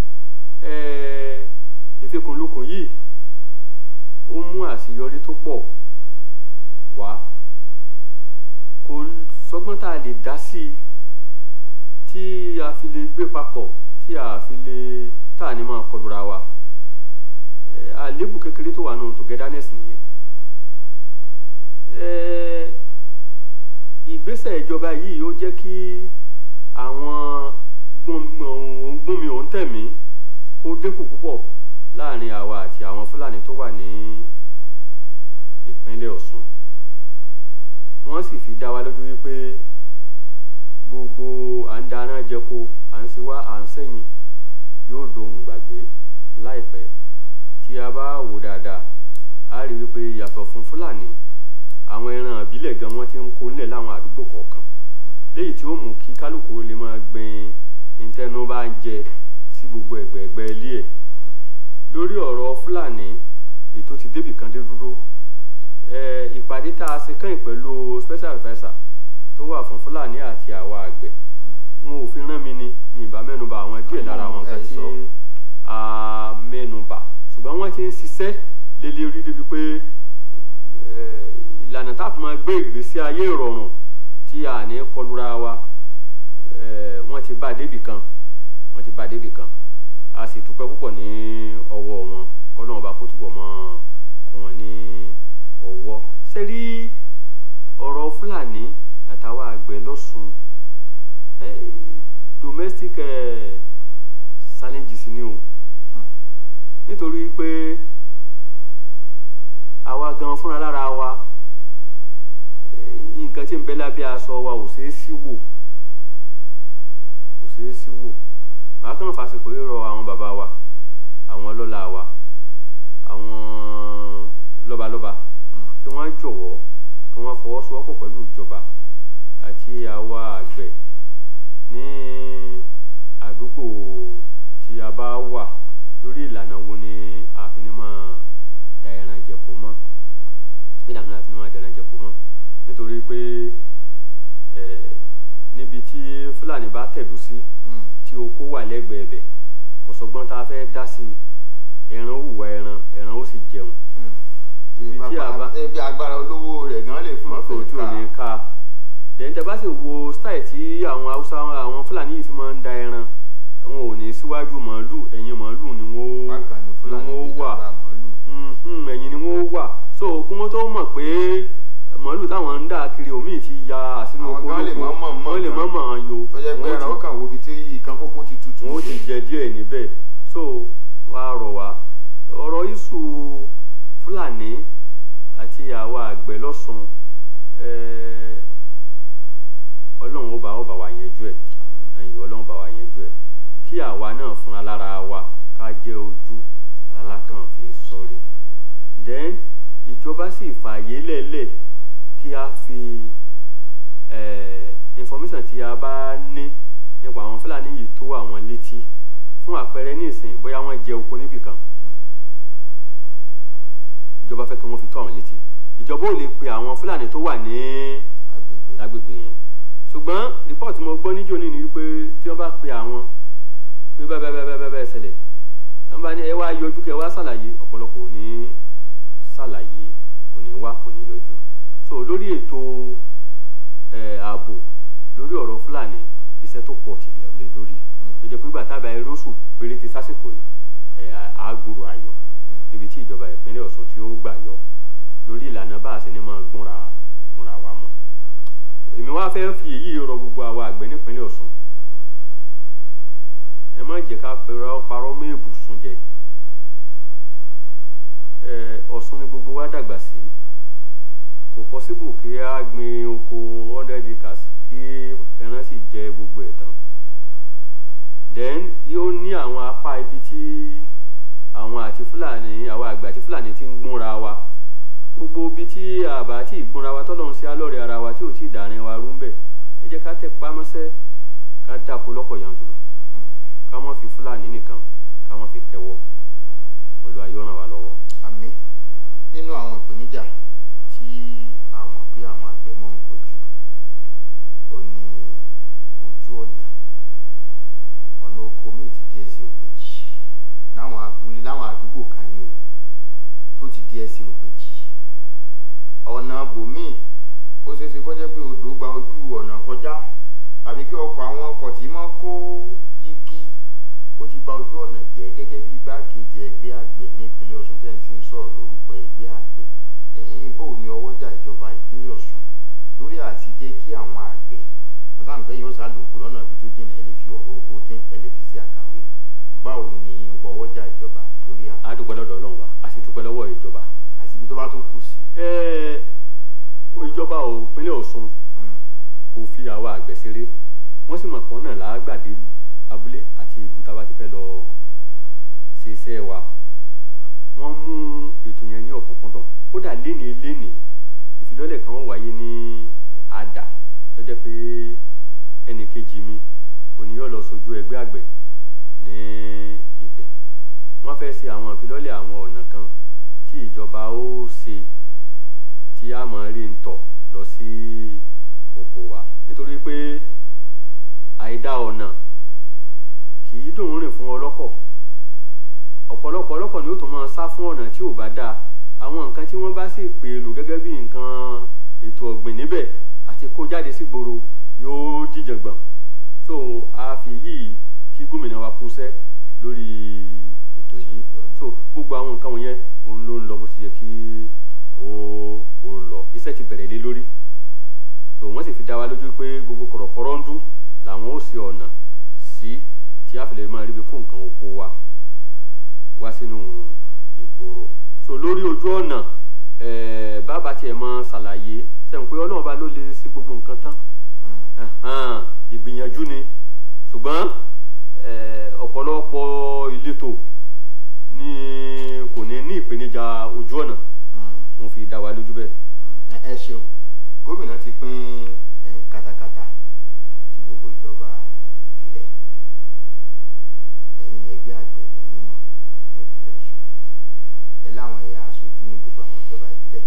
ẹ ìfikùnlukùn yìí ó mú àṣeyọrí tó pọ̀ wá kò sọgbọ́n tá a lè dá sí i tí a fi lè gbé papọ̀ tí a fi lè tá a ní máa kọlura wa àlébù kékeré tó wà nù togetherness nìyẹn ìgbésẹ̀ ìjọba yìí ó jẹ́ kí àwọn gbómi òun tẹ̀mí kó dínkù púpọ̀ láàrin àwa àti àwọn Fúlàní tó wà ní ìpínlẹ̀ Ọ̀ṣun wọ́n sì fi dá wa lójú wípé gbogbo à ń dáná jẹko à ń ṣe wá à ń sẹ́yìn yóò dohun gbàgbé láìpẹ́ tí a bá wò dáadáa a rí wípé yàtọ̀ fún Fúlàní àwọn ẹran ìbílẹ̀ gan wọ́n ti ń kó nílẹ̀ láwọn àdúgbò kọ̀ọ̀kan léyìí tí ó mú kí kálukú lè máa gbin ìtẹnu bá ń jẹ sí gbogbo ẹ̀gbẹ̀ẹ̀gbẹ́ ilé ẹ̀ lórí ọ̀rọ̀ Fúlàní ètò ti débì kan dé dúró ìpàdé tá a ṣe kẹ́yìn pẹ̀lú special adviser tó wà fún Fúlàní àti àwa àgbẹ̀ wọn ò fi rán mi ni mi ì bá mẹ́nuba àwọn díẹ̀ lára àwọn nǹkan tí a mẹ́nuba ṣùgbọ́n wọ́n ti ń ṣiṣẹ́ lélẹ́rí débi pé ìlànà tá a fi máa gbé ìgbésí ayé ìrọ̀rùn tí a ní kọlura wa wọ́n ti bá débì kan wọ́n ti bá débì kan a sì dúpẹ́ púpọ̀ ní ọwọ́ wọn kọ́nà ọba kó túbọ̀ mọ́ kún wọn ní ọwọ́ ṣe rí ọ̀rọ̀ Fúlàní àtàwọn àgbẹ̀ lọ́sùn domestic challenges ni o nítorí pé àwa gan fúnra lára wa nǹkan tí ń bẹ lábẹ́ aṣọ wa ò ṣeé sí wò kò ṣeé sí wò màá kàn fàṣepọ̀ rírọ àwọn bàbá wa àwọn lọ́la wa àwọn lọ́balọ́ba kí wọ́n jọ̀wọ́ kí wọ́n fọwọ́sowọ́pọ̀ pẹ̀lú ìjọba àti àwa àgbẹ̀ ní àdúgbò tí a bá wà lórí ìlànà wo ni àfinimọ̀ da ẹran jẹko mọ́ ìlànà àfinimọ̀ da ẹran jẹko mọ́ nítorí pé níbi tí Fúlàní bá tẹ̀dó sí tí oko wà lẹ́gbẹ̀ẹ́ bẹ̀ kò sọgbọ́n tá a fẹ́ dá sí ẹran ó hùwà ẹran ẹran ó sì jẹun ibi tí a bá ibi agbára olówó rẹ̀ gan lè fún mọ́tò tí ò ní ká dẹ̀yìn tẹ́ bá sì wo style tí àwọn haúsá àwọn Fúlàní yìí fi máa ń da ẹran wọn ò ní síwájú màálù ẹ̀yìn màálù ni wọ́n wà ẹ̀yìn ni wọ́n wà so kí wọ́n tó mọ̀ pé màálù táwọn ń dà kiri omi ti ya sínú oko lóko wọ́n lè mọ̀ mọ̀ ọ́n yo tó jẹ́ pé ẹran ó kàn wo ibi tí ìkan kókó ti tutù wọ́n ó ti jẹ díẹ̀ níbẹ̀ so wá rọ̀ wá ọ̀rọ̀ iṣu fúlàní àti àwa àgbẹ̀ lọ́sùn eh, ọlọ́run ó bá ó bá wa yanjú ẹ̀ ẹ̀yìn ọlọ́run bá wa yanjú ẹ̀ kí àwa náà fúnra lára wa ká jẹ́ ojú alákàn fi sọrí then ìjọba sì fààyè lẹ́lẹ̀ kí a fi eh, information tí a bá ní nípa àwọn fúlàní yìí tó àwọn létí fún àpẹẹrẹ ní ìsìn bóyá wọ́n jẹ oko níbì kan ìjọba fẹ́ kí wọ́n fi tó àwọn létí ìjọba ò lè pe àwọn fúlàní tó wà ní agbègbè lágbègbè yẹn ṣùgbọ́n rìpọ́ọ̀tì mo gbọ́ níjó ní ni wípé tí wọ́n bá pe àwọn pé bẹ́ẹ̀ bẹ́ẹ̀ bẹ́ẹ̀ bẹ́ẹ̀ bẹ́ẹ̀ ṣẹlẹ̀ wọ́n bá ní ẹ wá yọjú kẹ wá ṣàlàyé ọ̀pọ̀lọpọ̀ ò ní ṣàlàyé kò ní wá kò ní yọjú so lórí ètò ẹ̀ ààbò lórí ọ̀rọ̀ fúlàní iṣẹ́ tó pọ̀ ti lọ lé lórí tó jẹ́ pé gbà tábà eróṣù péréte sásìkò yìí ẹ̀ àgbòrò ayọ̀ níbi tí ìjọba ìpínlẹ̀ Ọ̀ṣun tí ó gbà yọ lórí ìlànà bá a ṣe ní máa gbúnra gbúnra wa mọ́ èmi wá fẹ́ fi èyí rọ gbogbo àwa àgbẹ̀ nípínlẹ̀ Ọ̀ṣun ẹ má jẹ́ ká pẹ̀rọ parọ́ mọ́ èbùsùn jẹ ẹ Ọ̀ṣun ni gbogbo wa dàgbà sí kò possible kí a gbin oko hundred acres kí ẹran sì jẹ gbogbo ẹ̀ tán then yóò ní àwọn apá ibi tí àwọn àti Fúlàní àwọn àgbẹ̀ àti Fúlàní ti ń gbúnra wa gbogbo ibi tí àbá tí ìgbónra wa tọ́lọ́run sí alọ́rẹ̀ ara wa tí ò tí ì dàrin wa rú ń bẹ̀ ẹ jẹ́ ká tẹ pamọ́sẹ́ ká dàpọ̀ lọ́pọ̀ yanturu ká má fi fúlàní nìkan ká má fi kẹwọ́ Olúwa yóò ràn wá lọ́wọ́. àmì nínú àwọn ìpèníjà tí a mọ̀ pé àwọn àgbẹ̀ máa ń kojú ó ní ojú ọ̀nà ọ̀nà oko míì ti di ẹsẹ̀ ògbèjì láwọn abúlé láwọn àdúgbò kan ní o tó ti di ẹsẹ̀ ògbèjì ọ̀nà bòmíì ó ṣeé ṣe kó jẹ́ pé odò gba ojú ọ̀nà kọjá tàbí kí ọkọ̀ àwọn ọkọ̀ tí máa kó igi ó ti ba ojú ọ̀nà jẹ́ gẹ́gẹ́ bí igbákejì ẹgbẹ́ àgbẹ̀ ní ìpínlẹ̀ Ọ̀ṣun tẹ̀ ń sì ń sọ̀rọ̀ lórúkọ ẹgbẹ́ àgbẹ̀ ẹ̀yìn bò ní ọwọ́jà ìjọba ìpínlẹ̀ Ọ̀ṣun lórí àti jẹ́ kí àwọn àgbẹ̀ mo sáà ń pẹ́ yóò sá lóko lọ́nà ibi tó jìnnà ẹ lè fi ọ̀rọ̀ oko tín ẹ lè fi ṣe àkàwé báwo ni ọwọ́jà ìjọba lórí àwọn a dúpẹ́ lọ́dọ̀ Ọlọ́run wa a sì dúpẹ́ lọ́wọ́ ìjọba. àti ibi tó bá tún kù sí. ẹ ìjọba ò ìpínlẹ̀ Ọ̀ṣun Mm, kò fi àwa àgbẹ̀ ṣeré wọ́n sì mọ̀ pọ́n náà lágbàdé abúlé àti ìlú tá a bá ti fẹ́ lọ ṣe iṣẹ́ wa wọ́n mú ètò yẹn ní ọ̀kúnkúndùn kódà lénìí lénìí ìfilọ́lẹ̀ kan wáyé ní àdà tó jẹ́ pé ẹnì kejì mi òní yóò lọ sojú ẹgbẹ́ àgbẹ̀ ní ibẹ̀ wọ́n fẹ́ ṣe àwọn ìfilọ́lẹ̀ àwọn ọ̀nà kan tí ìjọba ó ṣe tí a máa rí ń tọ̀ lọ sí oko wa nítorí pé àìdá ọ̀nà kì í dùn rìn fún ọlọ́kọ̀ ọ̀pọ̀lọpọ̀ ọlọ́kọ̀ ni ó tún máa sá fún ọ̀nà tí ò bá dáa àwọn nǹkan tí wọ́n bá sì pè lò gẹ́gẹ́ bí nǹkan ètò ọ̀gbìn níbẹ̀ àti kó jáde sígboro yóò dìjàngbọ̀n so a fi yìí kí gómìnà wa kúṣẹ́ lórí ètò yìí so gbogbo àwọn nǹkan wọ̀nyẹn òun ló ń lọ bó ti yẹ kí ó kó lọ iṣẹ́ ti bẹ̀rẹ̀ lé lórí so wọ́n sì fi dá wa lójú pé gbogbo kọ̀rọ̀kọ̀rọ̀ ń dún làwọn ó ṣe ọ̀nà sí tí a fi lè máa ríbi kó nǹkan oko wa wá sínú ìgboro so lórí ojú ọ̀nà ẹ̀ẹ́ bàbá tiẹ̀ mọ ṣàlàyé sẹ́yìn pé ọlọ́run bá ló lè ṣe gbogbo nǹkan tán mm, ẹ̀hán, ìgbìyànjú ni ṣùgbọ́n eh, ọ̀pọ̀lọpọ̀ ìletò ní kò ní ní ìpèníjà ojú ọ̀nà mm. mo fi dá wa lójú bẹ́ẹ̀. ẹ ẹ ṣeun gómìnà ti pín eh, katakata sí gbogbo ìjọba ìbílẹ̀ ẹ̀yin ni ẹgbẹ́ àgbẹ̀ ní ní ìpínlẹ̀ Ọ̀ṣun ẹ láwọn ẹ̀yà aṣojú ní gbogbo àwọn ìjọba ìbílẹ̀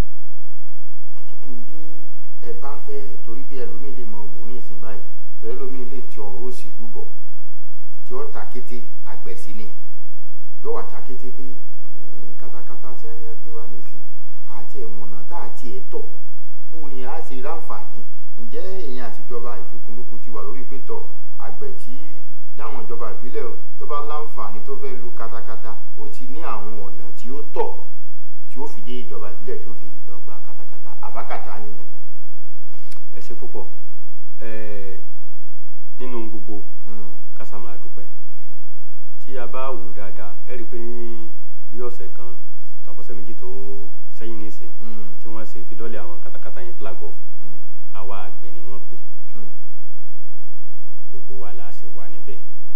bí ẹ bá fẹ́ torí pé ẹlòmíì lè mọ wò ní ìsìn báyìí torí ẹlòmíì lè ti ọ̀rọ̀ òṣèlú bọ̀ tí ó ta kété àgbẹ̀ sí ni yóò wà ta kété pé mm, katakata tí wọ́n ní ẹgbẹ́ wá nísìn àti ẹ̀mọ̀nà tá àti ẹ̀tọ́ bó ni a ṣe ráǹfààní ǹjẹ́ èèyàn àtijọba ìfikùnlukùn ti wà lórí pétọ̀ àgbẹ̀ tí láwọn ìjọba ìbílẹ̀ o tó bá láǹfààní tó fẹ́ lu katakata ó ti ní àwọn ọ̀nà tí ó tọ̀ tí ó fi dé ìjọba ìbílẹ̀ tí ó fi lọ gba katakata àbákàtà ní gangan. ẹ ṣe púpọ̀ ẹ̀ẹ́ nínú gbogbo Mm, kásá máa dúpẹ́ tí a bá wò dáadáa ẹ rí i pé ní bí ọ̀sẹ̀ kan tàbọ̀sẹ̀ méjì tó sẹ́yìn nísìn Mm. tí wọ́n ṣe fìdọ́lẹ̀ àwọn katakata yẹn flag off Mm. àwa àgbẹ̀ ni wọ́n pè Mm. gbogbo wa la sì wà níbẹ̀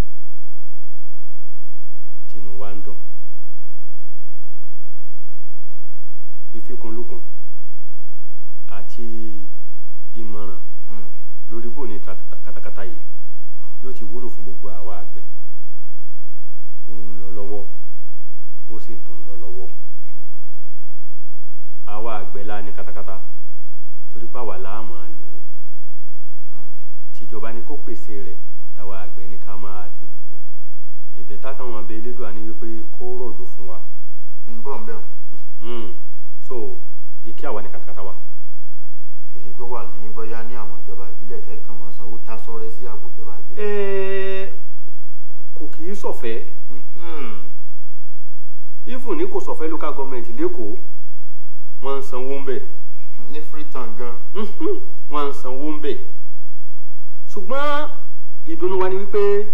tinú wa ń dùn ìfikùnlukùn àti ìmọ̀ràn Mm. lórí bò ní trakata- katakata yìí yóò ti wúlò fún gbogbo àwa àgbẹ̀ ó ń lọ lọ́wọ́ ó sì tún ń lọ lọ́wọ́ àwa àgbẹ̀ la ní katakata torí pé àwa la máa lò ó tìjọba ni kó pèsè rẹ̀ táwa àgbẹ̀ ní ká máa fi lò ó ìbẹ̀ táwọn abẹ elédùn àní wípé kó rọ̀jò fún wa ń bọ̀ ń bẹ̀ o Mm. so ìkí àwa ní katakata wa kì í ṣe pé wà ní bóyá ní àwọn ìjọba ìbílẹ̀ tẹ́ kàn mọ́ sanwó tá sọ́rẹ́ sí àpò ìjọba ìbílẹ̀. Ẹ, kò kì í ṣọ̀fẹ́ Mhm. even ní kò sọ̀fẹ́ local government lẹ́kọ̀ọ́ wọ́n ń sanwó ń bẹ̀ ní freetown gan. Mhm, wọ́n ń sanwó ń bẹ̀ ṣùgbọ́n ìdùnnú wa ni wípé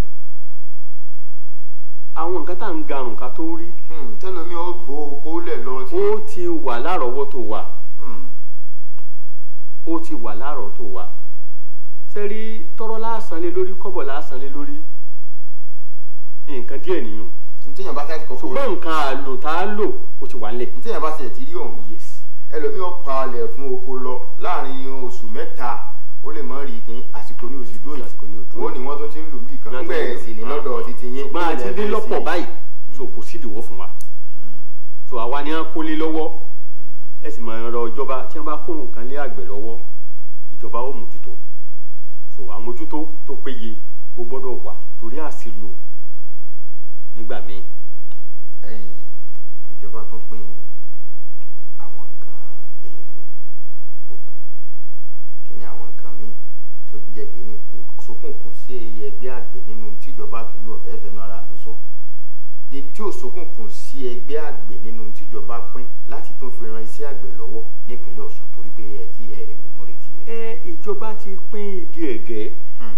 àwọn nǹkan tá à ń garùn ká tó rí Hmm, tẹ́lómi ó gbó okó lẹ̀ lọ tí. ó ti wà lárọ̀ọ́wọ́tó wa Hmm. ó ti wà lárọ̀ọ́tó wa sẹ́rí tọ́rọ́ láàsán lé lórí kọ́bọ̀ láàsán lé lórí nǹkan díẹ̀ nìyẹn ntẹ́yàn bá sáà kọ́kọ́ ṣùgbọ́n nǹkan àlò tá a lò ó ti wà ńlẹ̀ ntẹ́yàn bá ṣe ti rí ọ̀hún yes ẹlòmí ó palẹ̀ fún oko lọ láàrin oṣù mẹ́ta ó lè mọ́ rí kín àsìkò ní oṣù dúró Àsìkò ní oṣù dúró. wọ́n ní wọ́n tún ti ń lò bí kan nígbà ẹ̀ sì ní lọ́dọ̀ títí yín ṣùgbọ́n a ti ilẹ̀ dé fẹ́ lọ́pọ̀ sí. báyìí so kò sí ìdíwọ́ fún wa so àwa ni a kó lé lọ́wọ́ ẹ sì máa rọ ìjọba tí wọ́n bá kó nǹkan lé àgbẹ̀ lọ́wọ́ ìjọba ó mójútó so àmójútó tó péye ó gbọ́dọ̀ wà torí àṣìlò nígbà míì ẹ̀yìn ìjọba tún pín àwọn nǹkan èèlò oko kí ni àwọn nǹkan míì tó jẹ́ pé ní kò sókùnkùn sí ẹgbẹ́ àgbẹ̀ nínú tíjọba mi ò fẹ́ fẹ́nu ara mi sọ ní tí ò sókùnkùn sí ẹgbẹ́ àgbẹ̀ nínú tíjọba pín láti tún fi ran iṣẹ́ àgbẹ̀ lọ́wọ́ nípínlẹ̀ Ọ̀ṣun torí pé ẹ ti ẹ mú retí rẹ̀. ẹ ìjọba ti pín igi ẹ̀gẹ́ Hmm.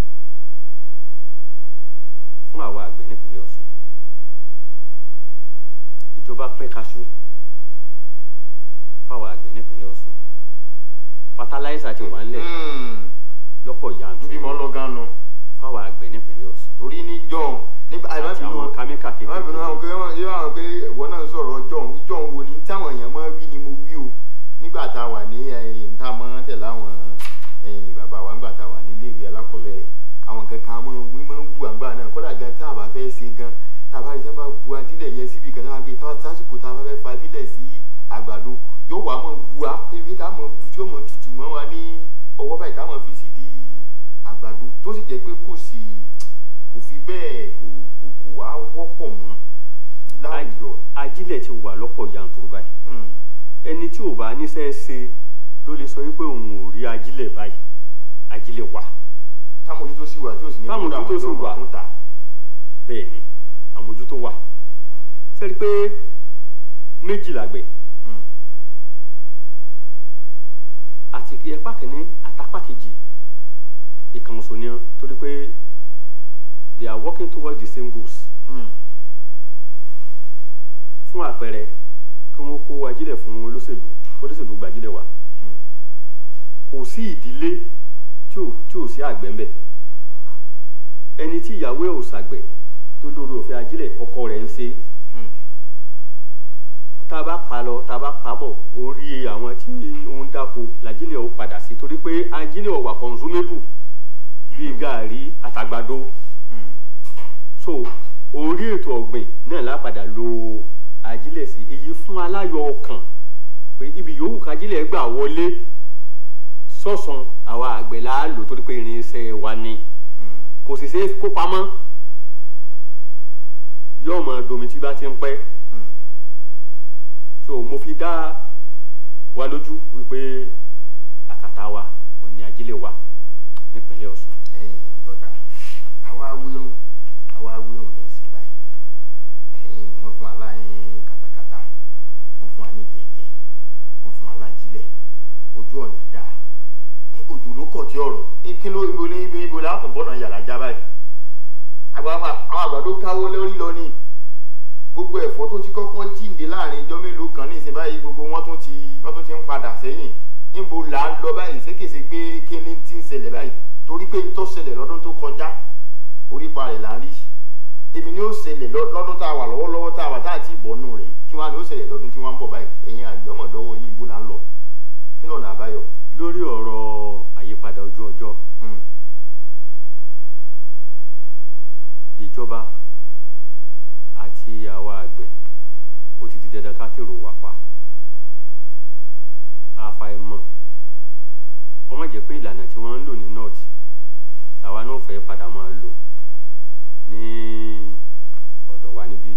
fún àwa àgbẹ̀ nípínlẹ̀ Ọ̀ṣun ìjọba pín kaṣú fáwọn àgbẹ̀ nípínlẹ̀ Ọ̀ṣun fatalaisa ti wà ńlẹ̀ Hmm. lọ́pọ̀ níbi yanturu mọ́ lọ́gán nu fáwọn àgbẹ̀ nípínlẹ̀ Ọ̀ṣun torí ní jọ̀hún nígbà àti àwọn kámíkà àwọn ìbínú àwọn kékeré pé wọ́n yóò àwọn pé ìwọ náà ń sọ̀rọ̀ jọ̀hún jọ̀hún wo ni táwọn èèyàn máa ń wí ni mo wí o nígbà tá a wà ní ẹ̀yìn tá a máa ń tẹ̀lé àwọn ẹ̀yìn bàbá wa nígbà tá a wà ní iléèwé alákọ̀ọ́bẹ̀rẹ̀ àwọn kankan máa ń wí máa ń wù àgbà náà kódà gan tá a bá fẹ́ ṣe gan tá a bá rí sábà bu adílẹ̀ yẹn síbi kan náà gbé tá sásìkò tá a bá fẹ́ fa adílẹ̀ sí àgbàdo yóò wá máa wù á ebi tá a máa bu tí ó máa tutù mọ́ wa ní ọwọ́ báyìí tá a máa fi sídìí àgbàdo tó sì jẹ́ pé kò sí kò fi bẹ́ẹ̀ kò kò kò wá wọ́pọ̀ mọ́ láwùjọ. ajílẹ̀ ti wà lọ́pọ̀ yanturu báyìí Hmm. ẹni tí ò bá níṣẹ́ ṣe ló lè sọ wípé òun ò rí ajílẹ̀ báyìí ajílẹ̀ wà támójútó sì wà tí ò sì ní Támójútó kódà sì wọn wà. tó tà. bẹ́ẹ̀ ni àmójútó wà sẹ́ni pé méjì làgbẹ̀ Hmm. àti ẹ̀pá kìíní àtàpá kejì ìkànnìṣò ni wọ́n torí pé they are working towards the same goals Hmm. fún àpẹẹrẹ kí wọ́n kó ajílẹ̀ fún olóṣèlú olóṣèlú gba ajílẹ̀ wá Hmm. kò sí ìdílé tí ò tí ò sí àgbẹ̀ ńbẹ̀ ẹni tí ìyàwó ẹ̀ ò ṣàgbẹ̀ tó lórí òfin ajílẹ̀ ọkọ rẹ̀ ń ṣe Hmm. tá a bá pa lọ tá a bá pa bọ̀ orí àwọn tí ó ń dáko làjílẹ̀ ó padà sí torí pé ajílẹ̀ ó wà consumable bíi gàárì àtàgbàdo Hmm. so orí ètò ọ̀gbìn náà lápadà lo ajílẹ̀ sí èyí fún aláyọ̀ ọkàn pé ibi yòówù kájílẹ̀ gbà wọlé sọ̀sán àwa àgbẹ̀ là á lò torí pé irinṣẹ́ wa ni Hmm. kò sì ṣeé kó pamọ́ yóò mọ domi tí bá ti ń pẹ́ Hmm. so mo fi dá wa lójú wípé àkàtà wa ò ní ajílẹ̀ wa nípínlẹ̀ Ọ̀ṣun. ẹ̀yin bọ̀dà àwa wíwọ́n àwa wíwọ́n ní ìsìn báyìí ẹ̀yin wọ́n fún wa láyìn kàtàkàtà wọ́n fún wa ní yẹ̀yẹ́ wọ́n fún wa lájílẹ̀ ojú ọ̀nà dáa Ẹ, ojú ló kọ̀ tí ọ̀rọ̀ kí ló ibo ní ibo ibo látún bọ́nà yàrá já báyìí àgbàlagbà àwọn àgbàdo káwó lórí lọ ní gbogbo ẹ̀fọ́ tó ti kọ́kọ́ jíǹde láàrin ijọ́ mélòó kan ní ìsìn báyìí gbogbo wọn tún ti wọn tún ti ń padà sẹ́yìn níbo là ń lọ báyìí sékèsè pé kíni ti ń ṣẹlẹ̀ báyìí torí pé ní tó ṣẹlẹ̀ lọ́dún tó kọjá orípa rẹ̀ là ń rí èmi ni ó ṣẹlẹ̀ lọ- lọ́dún tá a wà lọ́wọ́lọ́wọ́ tá a wà tá a ti bọ̀ nù rẹ̀ kí wọ́n á ní ó ṣẹlẹ̀ lọ́dún tí wọ́n ń bọ̀ báyìí ẹ̀yin àgbọ̀mọ̀dọ́wọ́ yìí ibo là ń lọ kí lọ́nà àbáyọ. lórí ọ̀rọ̀ àyípadà ojú ọjọ́ Hmm. ìjọba àti àwa àgbẹ̀ ó ti di dandan ká tèrò wà pa àfàìmọ̀ wọ́n má jẹ́ pé ìlànà tí wọ́n ń lò ní north làwa náà fẹ́ padà máa lò ní ọ̀dọ̀ wa níbí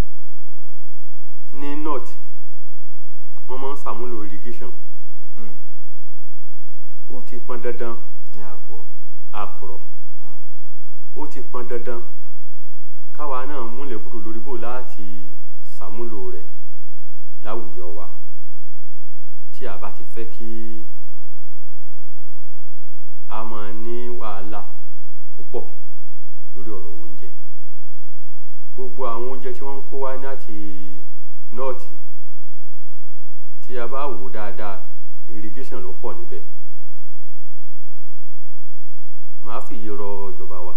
ní north wọ́n máa ń ṣàmúlò irrigation Hmm. ó ti pọn dandan ní àpò. àkùrọ̀ ó ti pọn dandan káwa náà múlẹ̀ búrò lórí bò láti ṣàmúlò rẹ̀ láwùjọ wa tí a bá ti fẹ́ kí a máa ní wàhálà púpọ̀ lórí ọ̀rọ̀ oúnjẹ gbogbo àwọn oúnjẹ tí wọ́n ń kó wá láti nọ́ọ̀tì tí a bá wò ó dáadáa irrigation ló pọ̀ níbẹ̀ màá fìyí rọ ìjọba wa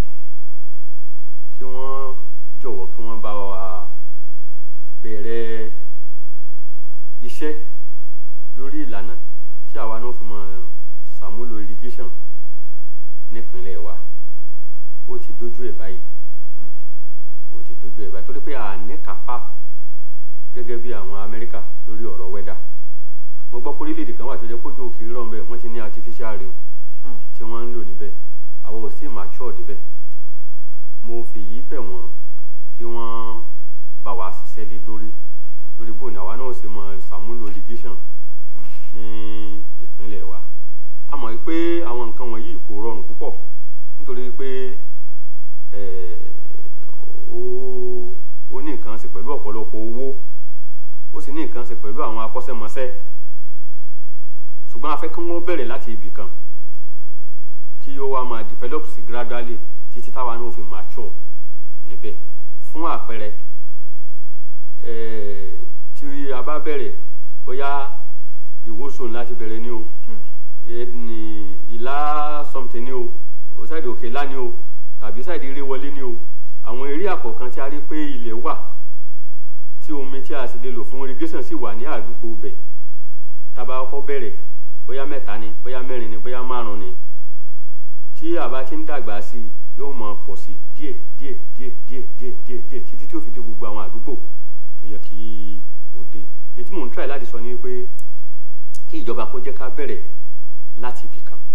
kí wọ́n jọ̀wọ́ kí wọ́n bá wa bẹ̀rẹ̀ iṣẹ́ lórí ìlànà tí àwa náà fi máa ṣàmúlò irrigation nípínlẹ̀ wa ó ti dojú ẹ̀ báyìí ó ti dojú ẹ̀ báyìí torí pé a ní kápá gẹ́gẹ́ bí àwọn Amẹ́ríkà lórí ọ̀rọ̀ wẹ́dà mo gbọ́ pé orílẹ̀-èdè kan wà tó jẹ́ kójú òkè rọ̀ ń bẹ̀ wọ́n ti ní artificial rain Hmm. tí wọ́n ń lò níbẹ̀ àwọn ò sì mature débẹ̀ mo fi yìí bẹ̀ wọ́n kí wọ́n bá wa ṣiṣẹ́ lé lórí lórí bò ní àwa náà ṣe mọ ṣàmúlò irrigation ní ìpínlẹ̀ wa a mọ̀ pé àwọn nǹkan wọ̀nyí kò rọrùn púpọ̀ nítorí pé eh, ó ó ní nǹkan ṣe pẹ̀lú ọ̀pọ̀lọpọ̀ owó ó sì ní nǹkan ṣe pẹ̀lú àwọn akọ́ṣẹ́mọṣẹ́ ṣùgbọ́n a fẹ́ kí wọ́n bẹ̀rẹ̀ láti ibì kan kí ó wá máa develop sí gradually títí táwa náà fi mature níbẹ̀ fún àpẹẹrẹ eh, tí a bá bẹ̀rẹ̀ bóyá ìwòsàn láti bẹ̀rẹ̀ ní o Hmm. ẹni ìlà something ní o o ṣáìdì òkè ńlá ní o tàbí ṣáìdì eré wọlé ní o àwọn eré àkọ́kàn tí a rí pé ilẹ̀ wà tí omi tí a sì lè lò fún irrigation sì wà ní àdúgbò bẹ̀ tábà kọ́kọ́ bẹ̀rẹ̀ bóyá mẹ́ta ni bóyá mẹ́rin ni bóyá márùn ni tí a bá ti ń dàgbà sí i yóò mọ pọ̀ sí díẹ̀ díẹ̀ díẹ̀ díẹ̀ díẹ̀ díẹ̀ díẹ̀ títí tí ó fi dé gbogbo àwọn àdúgbò tó yẹ kí ó dé èyí tí mò ń try láti sọ ni pé kí ìjọba kó jẹ́ ká bẹ̀rẹ̀ láti ibì kan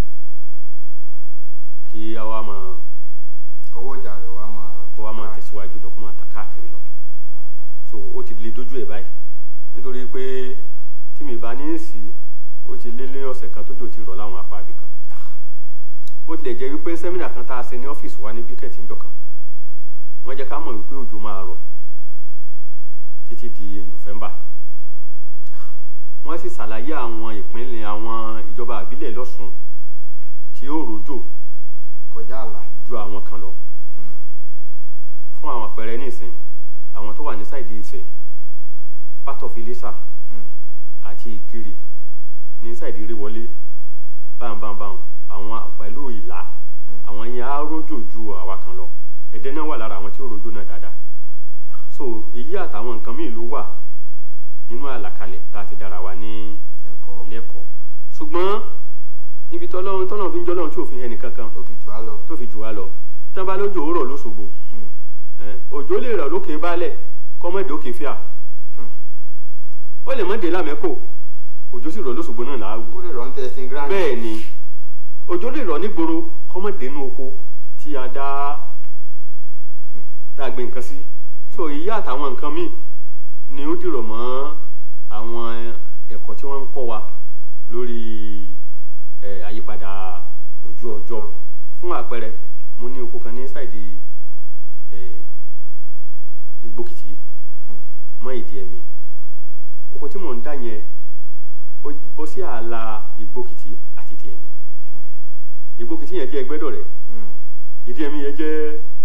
kí a wá máa owó ọjà rẹ̀ wá máa. kó wá máa tẹ̀síwájú lọ kó máa ta káàkiri lọ so ó ti le dójú ẹ̀ báyìí nítorí pé tí mi bá ní í sí ó ti lé lé ọ̀sẹ̀ kan tójò ti rọ̀ láwọn apá ibì kan ó tilẹ̀ jẹ́ wípé sẹ́mínà kan tá a ṣe ní ọ́fíìsì wa ní bíkẹ́ẹ̀tì ńjọ́ kan wọ́n jẹ́ ká mọ̀ wípé òjò máa rọ̀ títí di November wọ́n sì ṣàlàyé àwọn ìpínlẹ̀ àwọn ìjọba àbílẹ̀ lọ́sùn tí ó rọ̀jò kọjá àlà. ju àwọn kan lọ Hmm. fún àwọn àpẹẹrẹ nísìn àwọn tó wà ní sáìdì Ifẹ̀ part of Iléṣà Hmm. àti Ìkirè ní sáìdì Ìrèwọlé báńbáńbáń àwọn pẹ̀lú Ìlá Hmm. àwọn yẹn á rójò ju àwa kan lọ Ẹdẹ náà wà lára àwọn tí ó rójò náà dáadáa so èyí àtàwọn nǹkan míì ló wà nínú àlàkalẹ̀ tá a fi dára wa ní ẹ̀kọ́ lẹ́kọ̀ọ́ ṣùgbọ́n ibi tọ́lọ́run tọ́lọ́run fi ń jọ́lọ́run tí ò fi hẹ́ nìkankan tó fi jù á lọ. tó fi jù wá lọ tán bá lójò ó rọ̀ lóṣogbo Hmm. ẹ̀, òjò lè rọ̀ lókè baálẹ̀ kọ́mọ́dé òkè fíà Hmm. ó lè mọ́ dé lámẹ́kò òjò sì rọ̀ lóṣogbo náà láàwù ó lè rọ̀ ń tẹ̀sìn grand. bẹ́ẹ̀ ni òjò lè rọ̀ nígboro kọ́mọ́dé inú oko tí a dá tá a gbé nǹkan sí so ìyá àtàwọn nǹkan míì ni ó dìrọ̀ mọ́ àwọn ẹ̀kọ́ tí wọ́n ń kọ́ wa lórí ẹ̀, àyípadà ojú ọjọ́ fún àpẹẹrẹ mo ní oko kan ní sáìdì ẹ̀, Ìgbókìtì Hmm. mọ́ ìdí ẹ̀mí oko tí mò ń dá yẹn ó bọ́ sí ààlà Ìgbókìtì àti ìdí ẹ̀mí Ìgbókìtì yẹn jẹ́ Ẹgbẹ́dọ̀rẹ́ Hmm. ìdí ẹ̀mí yẹn jẹ́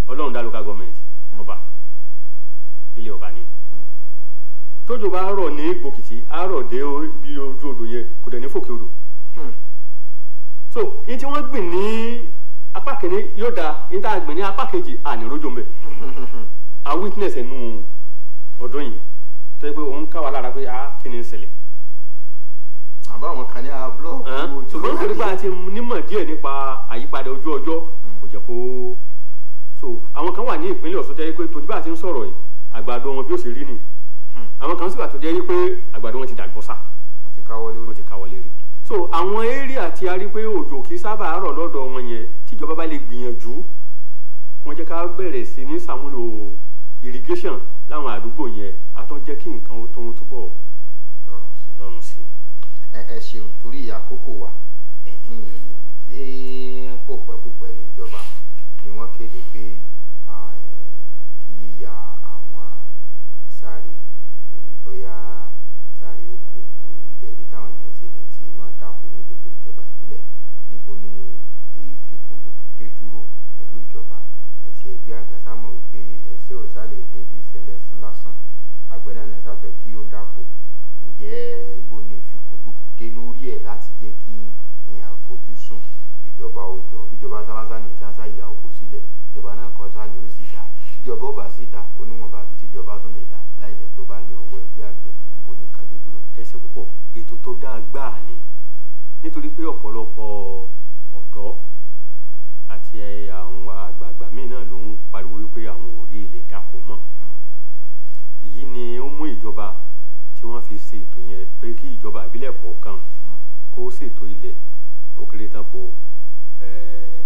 ọlọ́run dá local government ọba ilé ọba ni tójò bá rọ̀ ní gbòkìtì á rọ̀ dé o- bí ojú odò yẹn kò dẹ̀ ní fòkè odò so ní tí wọ́n gbìn ní apá kìíní yóò da ní tá a gbìn ní apá kejì àní rójò ń bẹ̀ a witness ẹnu ọdún yìí tó yẹ pé òun ká wa lára pé a kí ni ń ṣẹlẹ̀ àbáwọn kan ní a búlọ́ọ̀kù Ẹn, ojú ṣùgbọ́n nítorí pé a ti nímọ̀ díẹ̀ nípa àyípadà ojú ọjọ́ kò jẹ́ kó so àwọn kan wà ní ìpínlẹ̀ Ọ̀ṣun tẹ́ pé tòjú bá a ti ń sọ̀rọ̀ yìí àgbàdo wọn bí ó ṣe rí ni àwọn kan sì wà tó jẹ́ pé àgbàdo wọn ti dàgbọ́sà wọ́n ti káwọ́ wọ́n lórí ti káwọ́ lérí so àwọn area tí a rí pé òjò kì í sábà rọ̀ lọ́dọ̀ wọn yẹn tíjọba bá lè gbìyànjú kí wọ́n jẹ́ ká bẹ̀rẹ̀ sí ní sàmúlò irrigation láwọn àdúgbò yẹn á tán jẹ́ kí nǹkan ó tó túbọ̀ rọrùn sí i. lọ́rùn sí i. ẹ ẹ ṣeun torí àkókò wa ẹ̀hìn, ní kòpẹ́kòpẹ́ níjọba ni wọ́n kéde pé ah, eh, kí yíya àwọn sáré eh, bóyá sáré oko ìdẹ̀bi táwọn yẹn ti lè ti máa dáko ní gbogbo ìjọba ìbílẹ̀ níbo ni ìfikùnlukùn dé dúró pẹ̀lú ìjọba àti ẹgbẹ́ àgbà sámọ̀ wípé ẹ̀sẹ̀ òsà lè dédé sẹ́lẹ̀ lásán àgbẹ̀ náà náà sáfẹ́ kí ó dáko ǹjẹ́ ibo ni ìfikùnlukùn dé lórí ẹ̀ láti jẹ́ kí èèyàn àfojúsùn ìjọba òjò bíjọba sábàsá nìkan sá ìyà oko sílẹ̀ ìjọba náà kọ́ sá ni ó sì dá ìjọba ó bá sì dá oníwọ̀nba àbí tíjọba tún lè dá láì jẹ́ pé ó bá ní owó ẹgbẹ́ àgbẹ̀ níbo ni kàdé dúró. ẹsẹ púpọ̀ ètò tó dáa gbáà ni nítorí pé ọ̀pọ̀lọpọ̀ ọ̀dọ́ àti àwọn àgbààgbà míì náà ló ń pariwo wípé àwọn ò rí ilẹ̀ dáko mọ́ èyí ni ó mú ìjọba tí wọ́n fi ṣe ètò yẹn pé kí ìjọba ìbílẹ̀ kọ̀ọ̀kan kó ṣètò ilẹ̀ ó kéré tán po eh,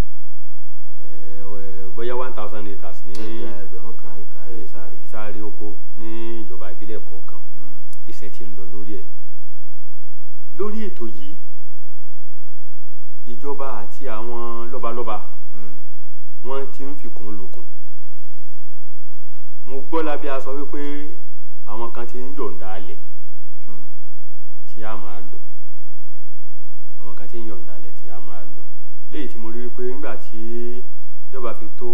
eh, bóyá one thousand acres ní ẹgbẹ́ ẹgbẹ̀rún kan ìka ẹ̀ sáré. sáré oko ní ìjọba ìbílẹ̀ kọ̀ọ̀kan iṣẹ́ tí ń lọ lórí ẹ̀ lórí ètò yìí ìjọba àti àwọn lọ́balọ́ba wọ́n ti ń fikùn lukùn mo gbọ́ lábẹ́ aṣọ wípé àwọn kan ti ń yọ̀ǹda alẹ̀ tí a máa lò àwọn kan ti ń yọ̀ǹda alẹ̀ tí a máa lò léyìí tí mo rí wípé nígbà tí ìjọba fi tó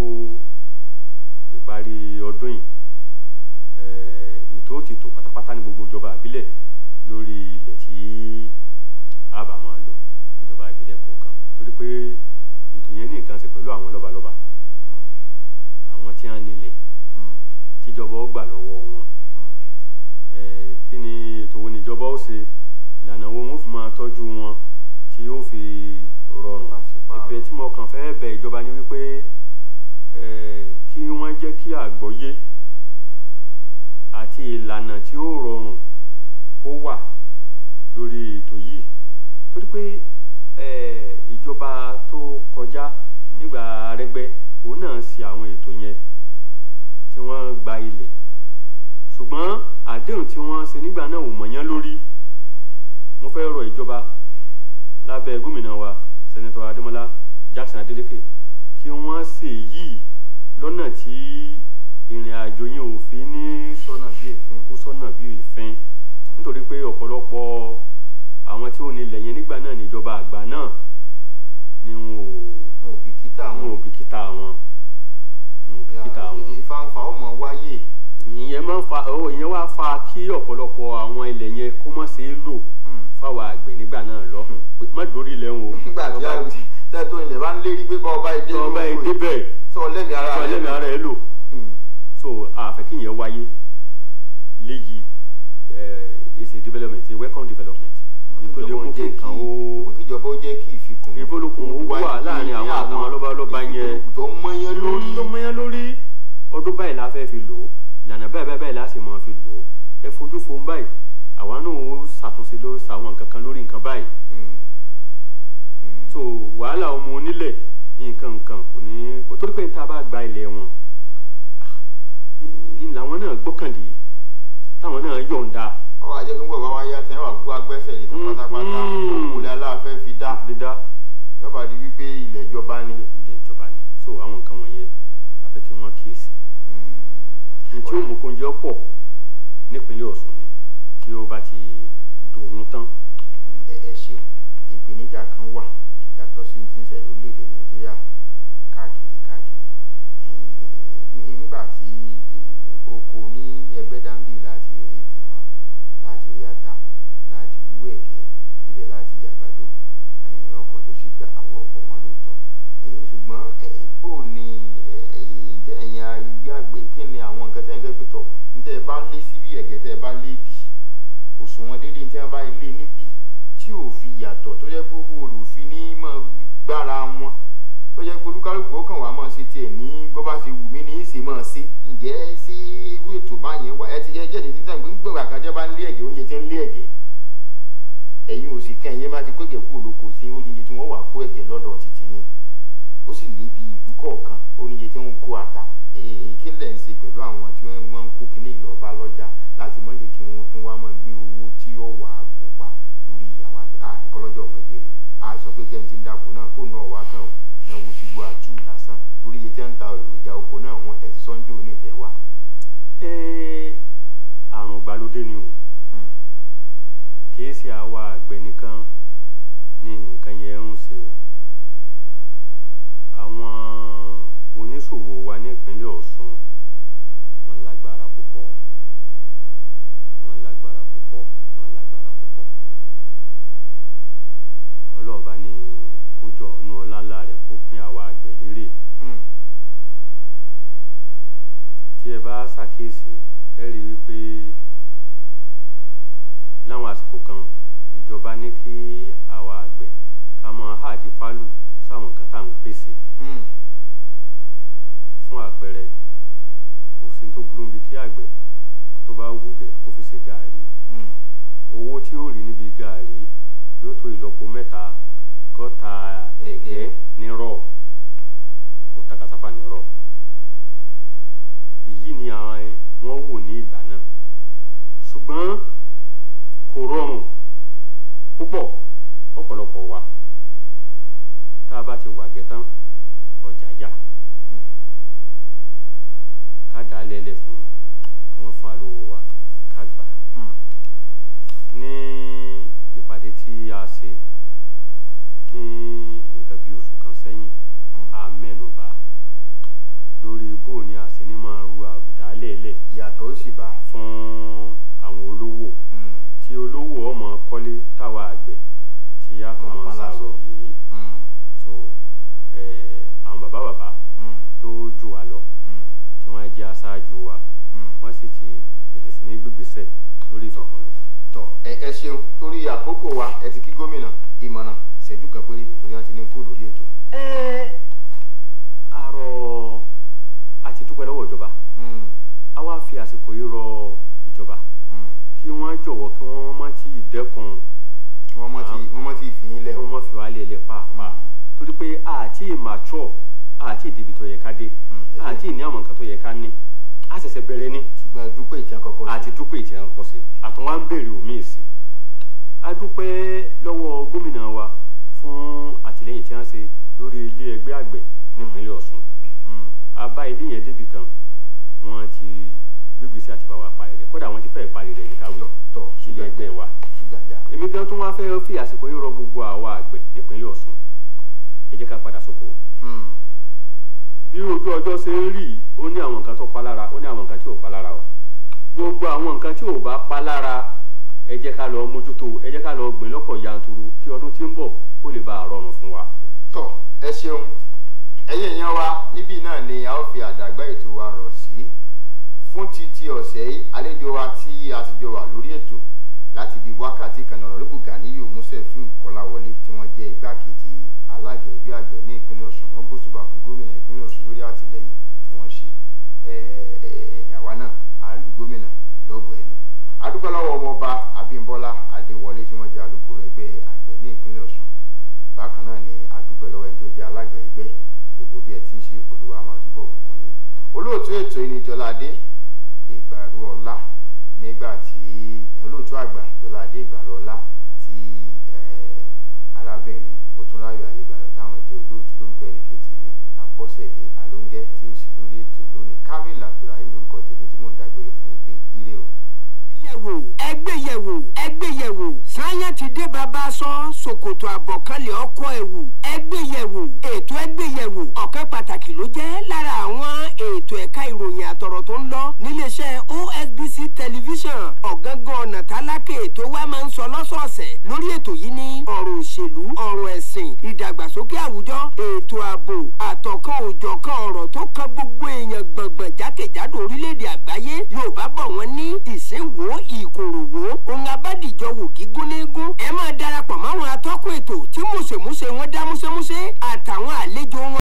ìparí ọdún yìí eh, ètò ti tò pátápátá ní gbogbo ìjọba ìbílẹ̀ lórí ilẹ̀ tí a bá máa lò ìjọba ìbílẹ̀ kọ̀ọ̀kan torí pé ètò yẹn ní nǹkan ṣe pẹ̀lú àwọn lọ́balọ́ba àwọn tí wọ́n nílẹ̀ tíjọba ó gbà lọ́wọ́ wọn Eh, kí ni ètò wo níjọba ó ṣe ìlànà wo wọn ó fi máa tọ́jú wọn tí yóò fi rọrùn Pàṣípààrọ̀. ẹ̀bẹ̀ tí mo kàn fẹ́ bẹ̀ ìjọba ni wípé eh, kí wọ́n jẹ́ kí àgbọ́yé àti ìlànà tí ó rọrùn kó wà lórí ètò yìí torí pé eh, ìjọba tó kọjá nígbà Arẹ́gbẹ́ òun náà ṣe àwọn ètò yẹn tí wọ́n gba ilẹ̀ ṣùgbọ́n àdéhùn tí wọ́n ṣe nígbà náà ò mọ̀yán lórí mo fẹ́ rọ ìjọba lábẹ́ gómìnà wa sẹ́nẹ́tọ̀ Adémọ́lá Jackson Adeleke kí wọ́n ṣe yìí lọ́nà tí ìrìn àjò yẹn ò fi ní sọ́nà bí èéfín. kó sọ́nà bí ìfẹ́ nítorí pé ọ̀pọ̀lọpọ̀ àwọn tí ó nílẹ̀ yẹn nígbà náà níjọba àgbà náà ni wọn ò wọn ò bìkítà wọn ò wọn. bìkítà wọn wọn ò bìkítà wọn ìfanfà ó mọ wáyé. ìyẹn máa ń fa owó ìyẹn wá fa kí ọ̀pọ̀lọpọ̀ àwọn ilẹ̀ yẹn kó má ṣe é lò fáwọn àgbẹ̀ nígbà náà lọ pé má dórí ilẹ̀ wọn o nígbà tí a tẹ́ tó ilẹ̀ bá ń lérí pé bá ọba ìdé tọ́ ọba ẹ̀ débẹ̀ sọ lẹ́mìí ara tọ́ rẹ̀ ẹlẹ́mìí ara ẹ̀ lò Hmm. so àfẹ́ kí ìyẹn wáyé léyìí is a development a welcome development nítorí mú kí nǹkan ó kíjọba ó jẹ́ kí ìfikùn ìfọlùkùn ó wà láàrin àwọn àwọn lọ́balọ́ba yẹn ìfikùn tó mọ́yán lórí ló mọ́yán lórí ọdún báyìí la fẹ́ fi lò ó ìlànà báyìí báyìí báyìí la sì máa fi lò ó ẹ fojú fo báyìí àwa náà ó ṣàtúnṣe lórí àwọn nǹkan kan lórí nǹkan báyìí Hmm. Hmm. so wàhálà ọmọ onílẹ̀ nǹkan nǹkan kò ní torí pé níta bá gba ilẹ̀ wọn ah, làwọn náà gbọ́kànlé táwọn náà yọ̀ǹda ọwọ́ ajẹ́ kí n gbọ́ bá wá yá tẹ́ wà gbogbo agbẹ́sẹ̀ yìí tán Mm, pátápátá mm. òkúlẹ̀ aláàfẹ́ fi dá láti dá yọba di wípé ilẹ̀ ìjọba ni. ilé ìjọba ni so àwọn nǹkan wọ̀nyẹn a fẹ́ kí wọ́n kíyèsí Hmm. ní tí ó mú kó ń jẹ́ pọ̀ nípínlẹ̀ Ọ̀ṣun ni tí ó bá ti dòun tán ẹ ẹ ṣeun ìpèníjà kan wà yàtọ̀ sí ti ń ṣẹlẹ̀ orílẹ̀-èdè nàìjíríà káàkiri káàkiri nígbà tí oko ní ẹgbẹ́ dáńbì láti rí tìmọ́ láti rí ata láti wú ẹ̀gẹ́ ibẹ̀ láti yàgbàdo ẹ̀yìn ọkọ̀ tó sì gba àwọn ọkọ̀ wọn lóòótọ́ ẹ̀yìn ṣùgbọ́n ẹ̀yìn bò ní ìjẹ́ ẹ̀yìn agbé àgbẹ̀ kí ni àwọn nǹkan tẹ̀ ń kẹ́ pẹ̀tọ̀ ní tẹ́ ẹ bá lé síbí ẹ̀gẹ́ tẹ́ ẹ bá lé bì òṣùwọ̀n déédéé tí wọ́n bá lé níbí tí ò fi yàtọ̀ tó jẹ́ pé owó rò fi ní mọ́ gbára wọn tó jẹ́ pé olúkálùkù ó kàn wá mọ́ ṣe tiẹ̀ ní bó bá ṣe wù mí ní í ṣe mọ́ ṣe ǹjẹ́ sí irú ètò báyẹn wà ẹ ti yẹ jẹ́ ti sàn gbígbà kan jẹ́ bá ń lé ẹ̀gẹ́ oúnjẹ tí ń lé ẹ̀gẹ́ ẹ̀yin ò sì kẹ́ ẹ̀yin bá ti kó ẹ̀gẹ́ kúrò lóko sí oúnjẹ tí wọ́n wà kó ẹ̀gẹ́ lọ́dọ̀ títì yín ó sì ní bí ìlú kọ̀ọ̀kan oúnjẹ tí wọ́n ń kó ata kí lẹ̀ ń ṣe pẹ̀lú àwọn tí wọ́n ń kó kinní ìlọ́ba lọ́jà láti mọ̀ jẹ́ kí wọ́n tún wá máa gbé owó tí ó wà á gùn pa lórí àwọn àgbẹ̀ àdìkọ́lọ́jọ́ ọmọdé rẹ̀ a sọ pé kẹ́ni tí ń dáko náà kó náà wá kàn náwó sígbó àtú lásán torí iye tí wọ́n ń ta èròjà oko náà wọ́n ẹ ti sọ́njú ní ìtẹ́ wa. ẹ àrùn ìgbàlódé ni o kìí ṣe àwa àgbẹ̀ nìkan ni nǹkan yẹn ń ṣe o àwọn oníṣòwò wa ní ìpínlẹ̀ Ọ̀ṣun wọ́n lágbára púpọ̀ wọ́n lágbára púpọ̀ wọ́n lágbára púpọ̀ ọlọ́ọ̀bá ní kójọ inú ọláńlá rẹ̀ kó pín àwa àgbẹ̀ lérè tí ẹ bá ṣàkíyèsí ẹ rí i wípé láwọn àsìkò kan ìjọba ní kí àwa àgbẹ̀ ká máa háàdí fálù sáwọn nǹkan tá à ń pèsè fún àpẹẹrẹ kò sí tó burú bí kí àgbẹ̀ tó bá wúgẹ̀ kó fi ṣe gàárì owó tí ó rí níbi gàárì yóò tó ìlọ́po mẹ́ta kó ta ẹ̀gẹ́ nírọ̀ kó ta kàsáfà nírọ̀ èyí ni àwọn wọ́n wò ní ìgbà náà ṣùgbọ́n kò rọrùn púpọ̀ fọ́pọ̀lọpọ̀ wa tá a bá ti wà gẹ́tán ọjà yá ká dà á lẹ́lẹ̀ fún wọn fún alówó wa ká gbà ní ìpàdé tí a ṣe ní nǹkan bí oṣù kan sẹ́yìn a mẹ́nubà lórí bó ni a ṣe ní máa ru àbùdá lẹ́lẹ̀ ìyàtọ̀ ó sì bá. fún àwọn olówó tí olówó ọmọ kọ́lé táwa àgbẹ̀ tí a kàn Wọ́n máa pa láṣọ. ṣàròyé so eh, àwọn bàbá bàbá tó jù wá lọ tí wọ́n jẹ́ aṣáájú wa wọ́n sì ti bẹ̀rẹ̀ sí ní gbígbésẹ̀ lórí ìfọ̀kànlò. tọ ẹ ẹ ṣeun torí àkókò wa ẹ ti kí gómìnà ìmọ̀ràn ìṣẹ́jú kan péré torí wọ́n ti ní kú lórí ètò. ẹ àrò àti dúpẹ́ lọ́wọ́ ìjọba a wá fi àsìkò yìí rọ ìjọba kí wọ́n jọ̀wọ́ kí wọ́n má tí ì dẹ́kun wọ́n mọ̀ tí wọ́n mọ̀ tí ìfìyín lẹ̀ kí wọ́n má fi wá lé ilé pàápàá torí pé àti mature àti ìdìbì tó yẹ ká dé Mm, àti ìní àwọn nǹkan tó yẹ ká ní a ṣẹ̀ṣẹ̀ bẹ̀rẹ̀ ní ṣùgbọ́n ẹ dúpẹ́ ìtí àkọ́kọ́ sí. àti dúpẹ́ ìtì ẹ̀kọ́ sí àtúnwá ń bèrè òmíì sí a dúpẹ́ lọ́wọ́ gómìnà wa fún àtìlẹ́yìn tí wọ́n ṣe lórí ilé ẹgbẹ́ àgbẹ̀ nípínlẹ̀ Ọ̀ṣun Mm. a bá ilé yẹn débì kan wọ́n ti gbígbèsè àti bá wa parí rẹ̀ kódà wọ́n ti fẹ́ẹ̀ parí rẹ̀ ní káwé tọ tọ ilé ẹgbẹ́ wa ṣùgbàjà. èmi gan tún wá fẹ́ fi àsìkò yìí rọ gbogbo àwa àgbẹ̀ nípínlẹ̀ Ọ̀ṣun ẹ jẹ́ ká padà sóko bí ojú ọjọ́ ṣe ń rí yìí, ó ní àwọn nǹkan tó pa lára ó ní àwọn nǹkan tí ò pa lára o gbogbo àwọn nǹkan tí ò bá pa lára ẹ jẹ́ ká lọ mójútó ẹ jẹ́ ká lọ gbìn lọ́pọ̀ yanturu kí ọdún tí ń bọ̀ kó lè bá a rọrùn fún wa. tọ ẹ ṣeun ẹ̀yin èèyàn wa níbí náà ni a ó fi àdàgbà ètò wa rọ̀ sí fún ti ti ọ̀sẹ̀ yìí àlejò wa tí a ti jọ wà lórí ètò láti bí wákàtí kan náà rẹ́bù Ganiyu Musefiu Kọ́láwọlé tí wọ́n jẹ́ igbákejì alága ẹgbẹ́ àgbẹ̀ ní ìpínlẹ̀ Ọ̀ṣun wọ́n gbósùbà fún gómìnà ìpínlẹ̀ Ọ̀ṣun lórí àtìlẹyìn tí wọ́n ṣe ẹ̀yàwá náà àlù gómìnà lọ́gbọ̀n ẹnu adúpẹ́ lọ́wọ́ ọmọọba Abímbọ́lá Adéwọlé tí wọ́n jẹ́ alukoro ẹgbẹ́ àgbẹ̀ ní ìpínlẹ̀ Ọ̀ṣun bákan náà ni adúpẹ́ lọ́wọ́ ẹni tó jẹ́ alága ẹgbẹ́ gbogbo bí ẹ ti ń ṣe olúwa máa túbọ̀ bùkún yín olóòtú ètò yìí ni Jọládé Ìgbàrú Ọlá nígbà tí olóòtú àgbà Jọládé Ìgbàrú Ọlá tí arábìnrin Motúnráyọ̀ Ayégbàlọ̀ táwọn jẹ́ olóòtú lórúkọ ẹnì kejì mi Àbọ́sẹ̀dé Àlóńgẹ́ tí ò sí lórí ètò lónìí Kamil Abdulrahim lórúkọ tèmi tí mò ń dágbére fún yín pé ire o. yẹ̀wò ẹgbẹ́yẹ̀wò ẹgbẹ́yẹ̀wò sáyẹn ti dé bàbá sọ ṣòkòtò àbọ̀kánlẹ̀ ọkọ̀ ẹ̀wù ẹgbẹ́yẹ̀wò ètò ẹgbẹ́yẹ̀wò ọ̀kan pàtàkì ló jẹ́ lára àwọn ètò ẹ̀ka ìròyìn àtọ̀rọ̀ tó ń lọ níléeṣẹ́ OSBC tẹlifíṣàn ọ̀gángan ọ̀nà tálákè tó wá máa ń sọ lọ́sọ̀ọ̀sẹ̀ lórí ètò yìí ní ọ̀rọ̀ òṣèlú